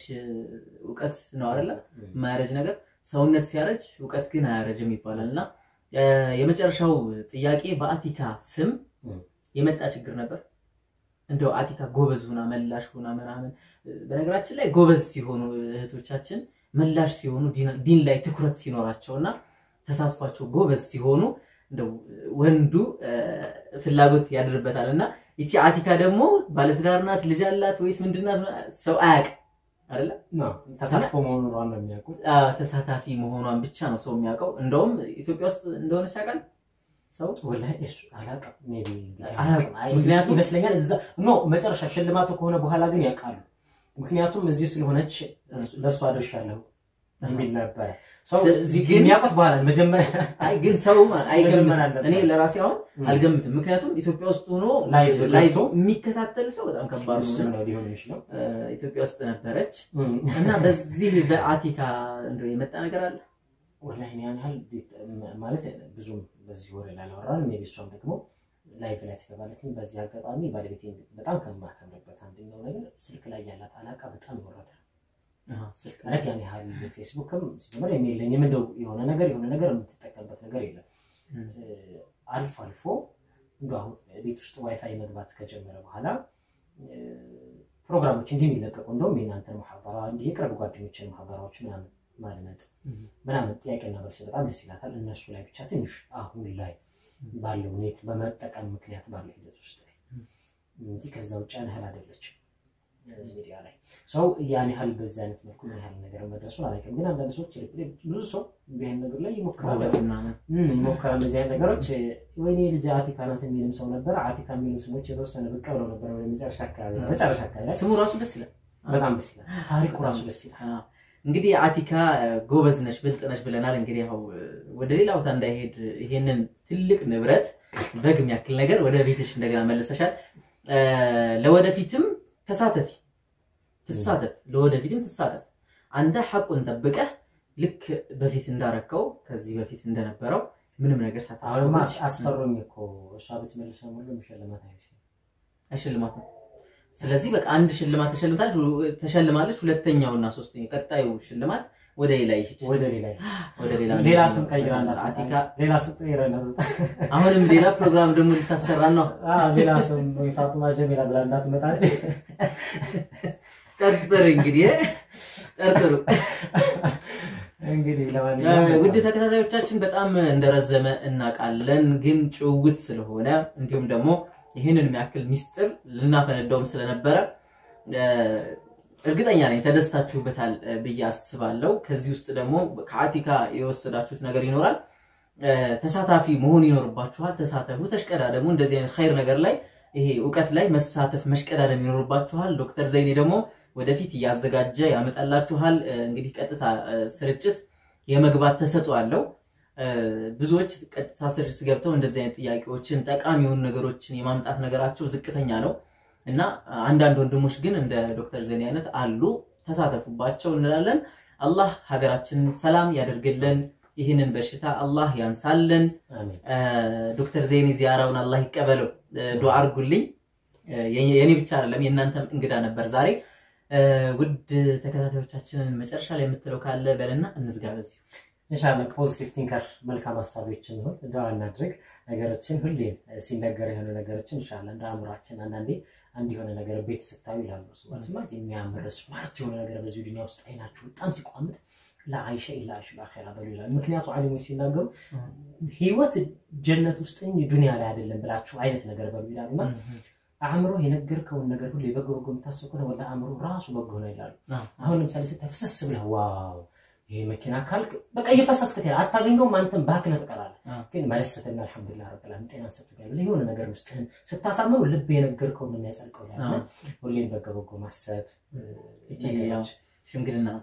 እውቀት ነው አይደለ? የማያረጅ ነገር ሰውነት ሲያረጅ እውቀት ግን አያረጅም ይባላል እና እ፣ የመጨረሻው ጥያቄ በአቲካ ስም ም። የመጣ ችግር ነበር። እንደው አቲካ ጎበዝ ሁና መላሽ ሁና ምናምን። በነገራችን ላይ ጎበዝ ሲሆኑ እህቶቻችን መላሽ ሲሆኑ ዲን- ዲን ላይ ትኩረት ሲኖራቸው እና ተሳትፏቸው ጎበዝ ሲሆኑ እንደው ወንዱ እ፣ ፍላጎት ያድርበታል እና ይቺ አቲካ ደግሞ ባለትዳር ናት፣ ልጅ አላት ወይስ ምንድናት? ሰው አያውቅም አይደለ? ነው ተሳትፎ መሆኑን ዋና የሚያውቁት አዎ፣ ተሳታፊ መሆኗን ብቻ ነው ሰው የሚያውቀው። እንደውም ኢትዮጵያ ውስጥ እንደሆነች ያውቃል ሰው ወላሂ እሱ አላውቅም። ሜይ ቢ እንግዲህ አያውቅም። አይ፣ ምክንያቱም- ይመስለኛል እዛ ኖ መጨረሻ ሽልማቱ ከሆነ በኋላ ግን ያውቃሉ። ምክንያቱም እዚሁ ስለሆነች ለእሱ አድርሻለሁ የሚል ነበረ። ሰው ስ- እዚህ ግን- የሚያውቁት በኋላ ነው። መጀመሪያ አይ ግን ሰው አይገምትም። መጀመር አለበት። እኔ ለራሴ አሁን ም። አልገምትም። ምክንያቱም ኢትዮጵያ ውስጥ ሆኖ ላይቭ ላይቭ ገብቶ የሚከታተል ሰው በጣም ከባድ ነው እሱም እና ነው ሊሆን የሚችለው። እ፣ ኢትዮጵያ ውስጥ ነበረች እና በዚህ በአቲካ እንደው የመጣ ነገር አለ። ወላሂ እኔ ያን ያህል ቤት- ማለት ብዙም በዚህ ወሬ ላይ አላወራንም። ሜይ ቢ እሷም ደግሞ ላይቭ ላይ ትገባለች። ግን በዚህ አጋጣሚ ባለቤቴ በጣም ከማከብርበት አንደኛው ነገር ስልክ ላይ ያላት አላቃ በጣም ይወረዳል። አዎ፣ ስልክ ማለት ያን ያህል ፌስቡክም ሲጀምር የለኝም እንደው የሆነ ነገር የሆነ ነገር የምትጠቀምበት ነገር የለም። ም። እ፣ አልፎ አልፎ እንደ አሁን ቤት ውስጥ ዋይፋይ መግባት ከጀመረ በኋላ እ፣ ፕሮግራሞች እንዲህ የሚለቀቁ እንደውም የእናንተን ማህበራ እንዲህ የቅርብ ጓደኞችን ማህበራዎች ምናምን ማድመጥ ም። ምናምን ጥያቄና መልስ በጣም ደስ ይላታል። እነሱ ላይ ብቻ ትንሽ አሁን ላይ ባለው ኔት በመጠቀም ምክንያት ባለው ሂደት ውስጥ ላይ እንጂ ከዛ ውጭ ያን ያህል አይደለችም። እዚህ ሚዲያ ላይ ሰው ያን ያህል በዚህ አይነት መልኩ ምን ያህል ነገር መድረሱን አላውቅም። ግን አንዳንድ ሰዎች ብዙ ሰው እንዲህ አይነት ነገር ላይ ይሞክራል ጎበዝ ምናምን እም፣ ይሞክራል እንደዚህ አይነት ነገሮች። ወይኔ ልጅ አቲካ ናት የሚልም ሰው ነበር። አቲካ የሚልም ስሞች የተወሰነ ብቅ ብለው ነበር ወደ መጨረሻ አካባቢ መጨረሻ አካባቢ ላይ ስሙ ራሱ ደስ ይላል። በጣም ደስ ይላል። ታሪኩ ራሱ ደስ ይላል። አዎ። እንግዲህ አቲካ እ፣ ጎበዝ ነሽ ብልጥ ነሽ ብለናል። እንግዲህ ያው እ፣ ወደ ሌላ ቦታ እንዳይሄድ ይሄንን ትልቅ ንብረት በግ የሚያክል ነገር ወደ ቤትሽ እንደገና መለሰሻል። እ፣ ለወደፊትም ተሳተፊ፣ ትሳተፍ፣ ለወደፊትም ትሳተፍ። አንተ ሐቁን ጠብቀህ ልክ በፊት እንዳረከው ከዚህ በፊት እንደነበረው ምንም ነገር አሁንማ ሳታስቆም አስ- አስፈሩኝ እኮ እሷ ብትመልሰው ሁሉ መሸለማት አይመስልም። አይሸልማትም። ስለዚህ በቃ አንድ ሽልማት ተሸልማለች ተሸልማለች። ሁለተኛውና ሶስተኛው ቀጣዩ ሽልማት ወደ ሌላ ይሄድ ወደ ሌላ ይሄድ። ወደ ሌላ ሌላ ስም ቀይራ አቲካ ሌላ ስም ቀይራ እንዳትመጣ። አሁንም ሌላ ፕሮግራም ደግሞ ልታሰራን ነው። አዎ፣ ሌላ ስም ወይ ፋጡማ ጀሚላ ብላ እንዳትመጣ እንጂ። ጠርጥር እንግዲህ ጠርጥሩ። እንግዲህ እ፣ ለማንኛውም ውድ ተከታታዮቻችን በጣም እንደረዘመ እናውቃለን፣ ግን ጭውውት ስለሆነ እንዲሁም ደግሞ ይህንን የሚያክል ሚስጥር ልናፈነዳውም ስለነበረ እ፣ እርግጠኛ ነኝ ተደስታችሁበታል እ፣ ብዬ አስባለሁ። ከዚህ ውስጥ ደግሞ ከአቲካ የወሰዳችሁት ነገር ይኖራል። እ፣ ተሳታፊ መሆን ይኖርባችኋል። ተሳተፉ፣ ተሽቀዳደሙ። እንደዚህ አይነት ኸይር ነገር ላይ ይሄ እውቀት ላይ መሳተፍ መሽቀዳደም ይኖርባችኋል። ዶክተር ዘይኔ ደግሞ ወደፊት እያዘጋጀ ያመጣላችኋል። እ፣ እንግዲህ ቀጥታ እ፣ ስርጭት የመግባት ተሰጥኦ አለው። እ፣ ብዙዎች ቀጥታ ስርጭት ገብተው እንደዚህ አይነት ጥያቄዎችን ጠቃሚ የሆኑ ነገሮችን የማምጣት ነገራቸው ዝቅተኛ ነው እና አንዳንድ ወንድሞች ግን እንደ ዶክተር ዘይኔ አይነት አሉ። ተሳተፉባቸው እንላለን። አላህ ሀገራችንን ሰላም ያደርግልን። ይህንን በሽታ አላህ ያንሳልን። አሜን። እ፣ ዶክተር ዘይኔ ዚያራውን አላህ ይቀበለው። እ፣ ዱዓ አድርጉልኝ። እ፣ የኔ የኔ ብቻ አይደለም የእናንተም እንግዳ ነበር ዛሬ። እ፣ ውድ ተከታታዮቻችንን መጨረሻ ላይ የምትለው ካለ በልና እንዝጋ በዚሁ። ኢንሻላህ ፖዚቲቭ ቲንከር መልካም ሀሳቦችን ይሁን ዱዓ እናድርግ። ነገሮችን ሁሌም ሲነገር የሆነ ነገሮችን ኢንሻላህ እንደ አእምሯችን አንዳንዴ አንድ የሆነ ነገር ቤት ስታዩ ይላሉ ሰዎች ማለት የሚያምር ስማርት የሆነ ነገር በዚህ ዱኒያ ውስጥ አይናችሁ በጣም ሲቋምጥ ለአይሸ ኢላ አሽ ለአኺራ በሉ ይላል። ምክንያቱ ዓሊሞች ሲናገሩ ህይወት ጀነት ውስጥ እንጂ ዱኒያ ላይ አይደለም ብላችሁ አይነት ነገር በሉ ይላሉ እና አእምሮ የነገርከውን ነገር ሁሉ የበጎ በጎ የምታስብ ከሆነ ወላሂ አእምሮ ራሱ በጎ ነው ይላሉ። አዎ። አሁን ለምሳሌ ስታይ ፍስስ ብለህ ዋው ይሄ መኪና ካልክ በቃ እየፈሰስክ ትሄዳለህ። አታገኘውም፣ አንተም ባክነህ ትቀራለህ። አዎ። ግን መለሰትና አልሐምዱሊላህ ረብል ዓለሚን ጤናን ሰጥቶኛል ብለህ የሆነ ነገር ውስጥህን ስታሳምሩ ልብ የነገርከውን ነው የሚያጸድቀው ይላል። እና ሁሌም በጎ በጎ ማሰብ እ፣ እቺ ነገሮች ያው ሽምግልና ናት።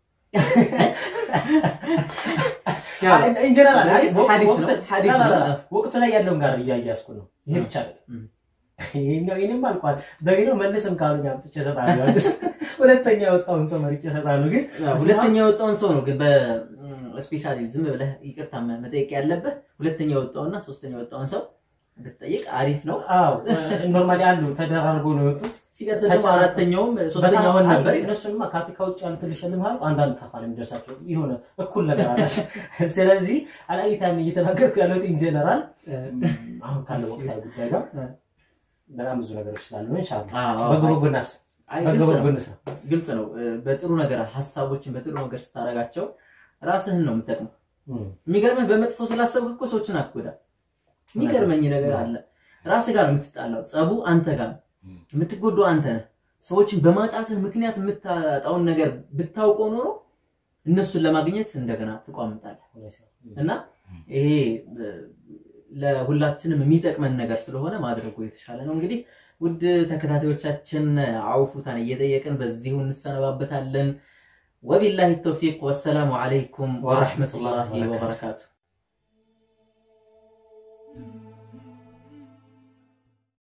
ኢንጀነራል አይ ወቅቱ- ሐዲስ ነው፣ ወቅቱ- ሐዲስ ነው። ላ- ላ- ላ- ወቅቱ ላይ ያለውን ጋር እያያዝኩ ነው። ይሄ ብቻ አይደለም። እም። ይሄኛው ይሄንም አልቋል። በሌላው መልስም ካሉኝ አምጥቼ እሰጥሃለሁ። ሁለተኛ የወጣውን ሰው መርጬ እሰጥሃለሁ። ግን ሁለተኛ የወጣውን ሰው ነው ግን በስፔሻሊ ዝም ብለህ ይቅርታ መጠየቅ ያለብህ ሁለተኛ የወጣውና ሶስተኛ የወጣውን ሰው ብትጠይቅ አሪፍ ነው። አዎ ኖርማሊ አሉ ተደራርቦ ነው የወጡት። ሲቀጥል ደግሞ አራተኛውም ሶስተኛ ሆን ነበር ይላል። እነሱንማ ከአፍሪካ ውጭ ያሉ ትንሽ ልምሃል አንዳንድ ታፋ ነው የሚደርሳቸው የሆነ እኩል ነገር አላቸው። ስለዚህ አላይታም እየተናገርኩ ያለሁት ኢንጀነራል አሁን ካለው ወቅታዊ ጉዳይ ጋር በጣም ብዙ ነገሮች ስላሉ ኢንሻላህ አዎ፣ በጎ አይ- በጎ እናስብ፣ አይ በጎ ግልጽ በጎ ነው እንስራ። ግልጽ ነው። በጥሩ ነገር ሀሳቦችን በጥሩ ነገር ስታደርጋቸው ራስህን ነው የምጠቅመው። እም፣ የሚገርምህ በመጥፎ ስላሰብክ እኮ ሰዎችን አትጎዳ። የሚገርመኝ ነገር አለ። ራስህ ጋር ነው የምትጣላው። ጸቡ አንተ ጋር ነው። የምትጎዳው አንተ ነህ። ሰዎችን በማጣትህ ምክንያት የምታጣውን ነገር ብታውቀው ኖሮ እነሱን ለማግኘት እንደገና ትቋምጣለህ። እና ይሄ እ፣ ለሁላችንም የሚጠቅመን ነገር ስለሆነ ማድረጉ የተሻለ ነው። እንግዲህ ውድ ተከታታዮቻችን አውፉታን እየጠየቅን በዚሁ እንሰነባበታለን። ወቢላሂ ተውፊቅ ወሰላሙ አለይኩም ወረሕመቱላሂ ወበረካቱ።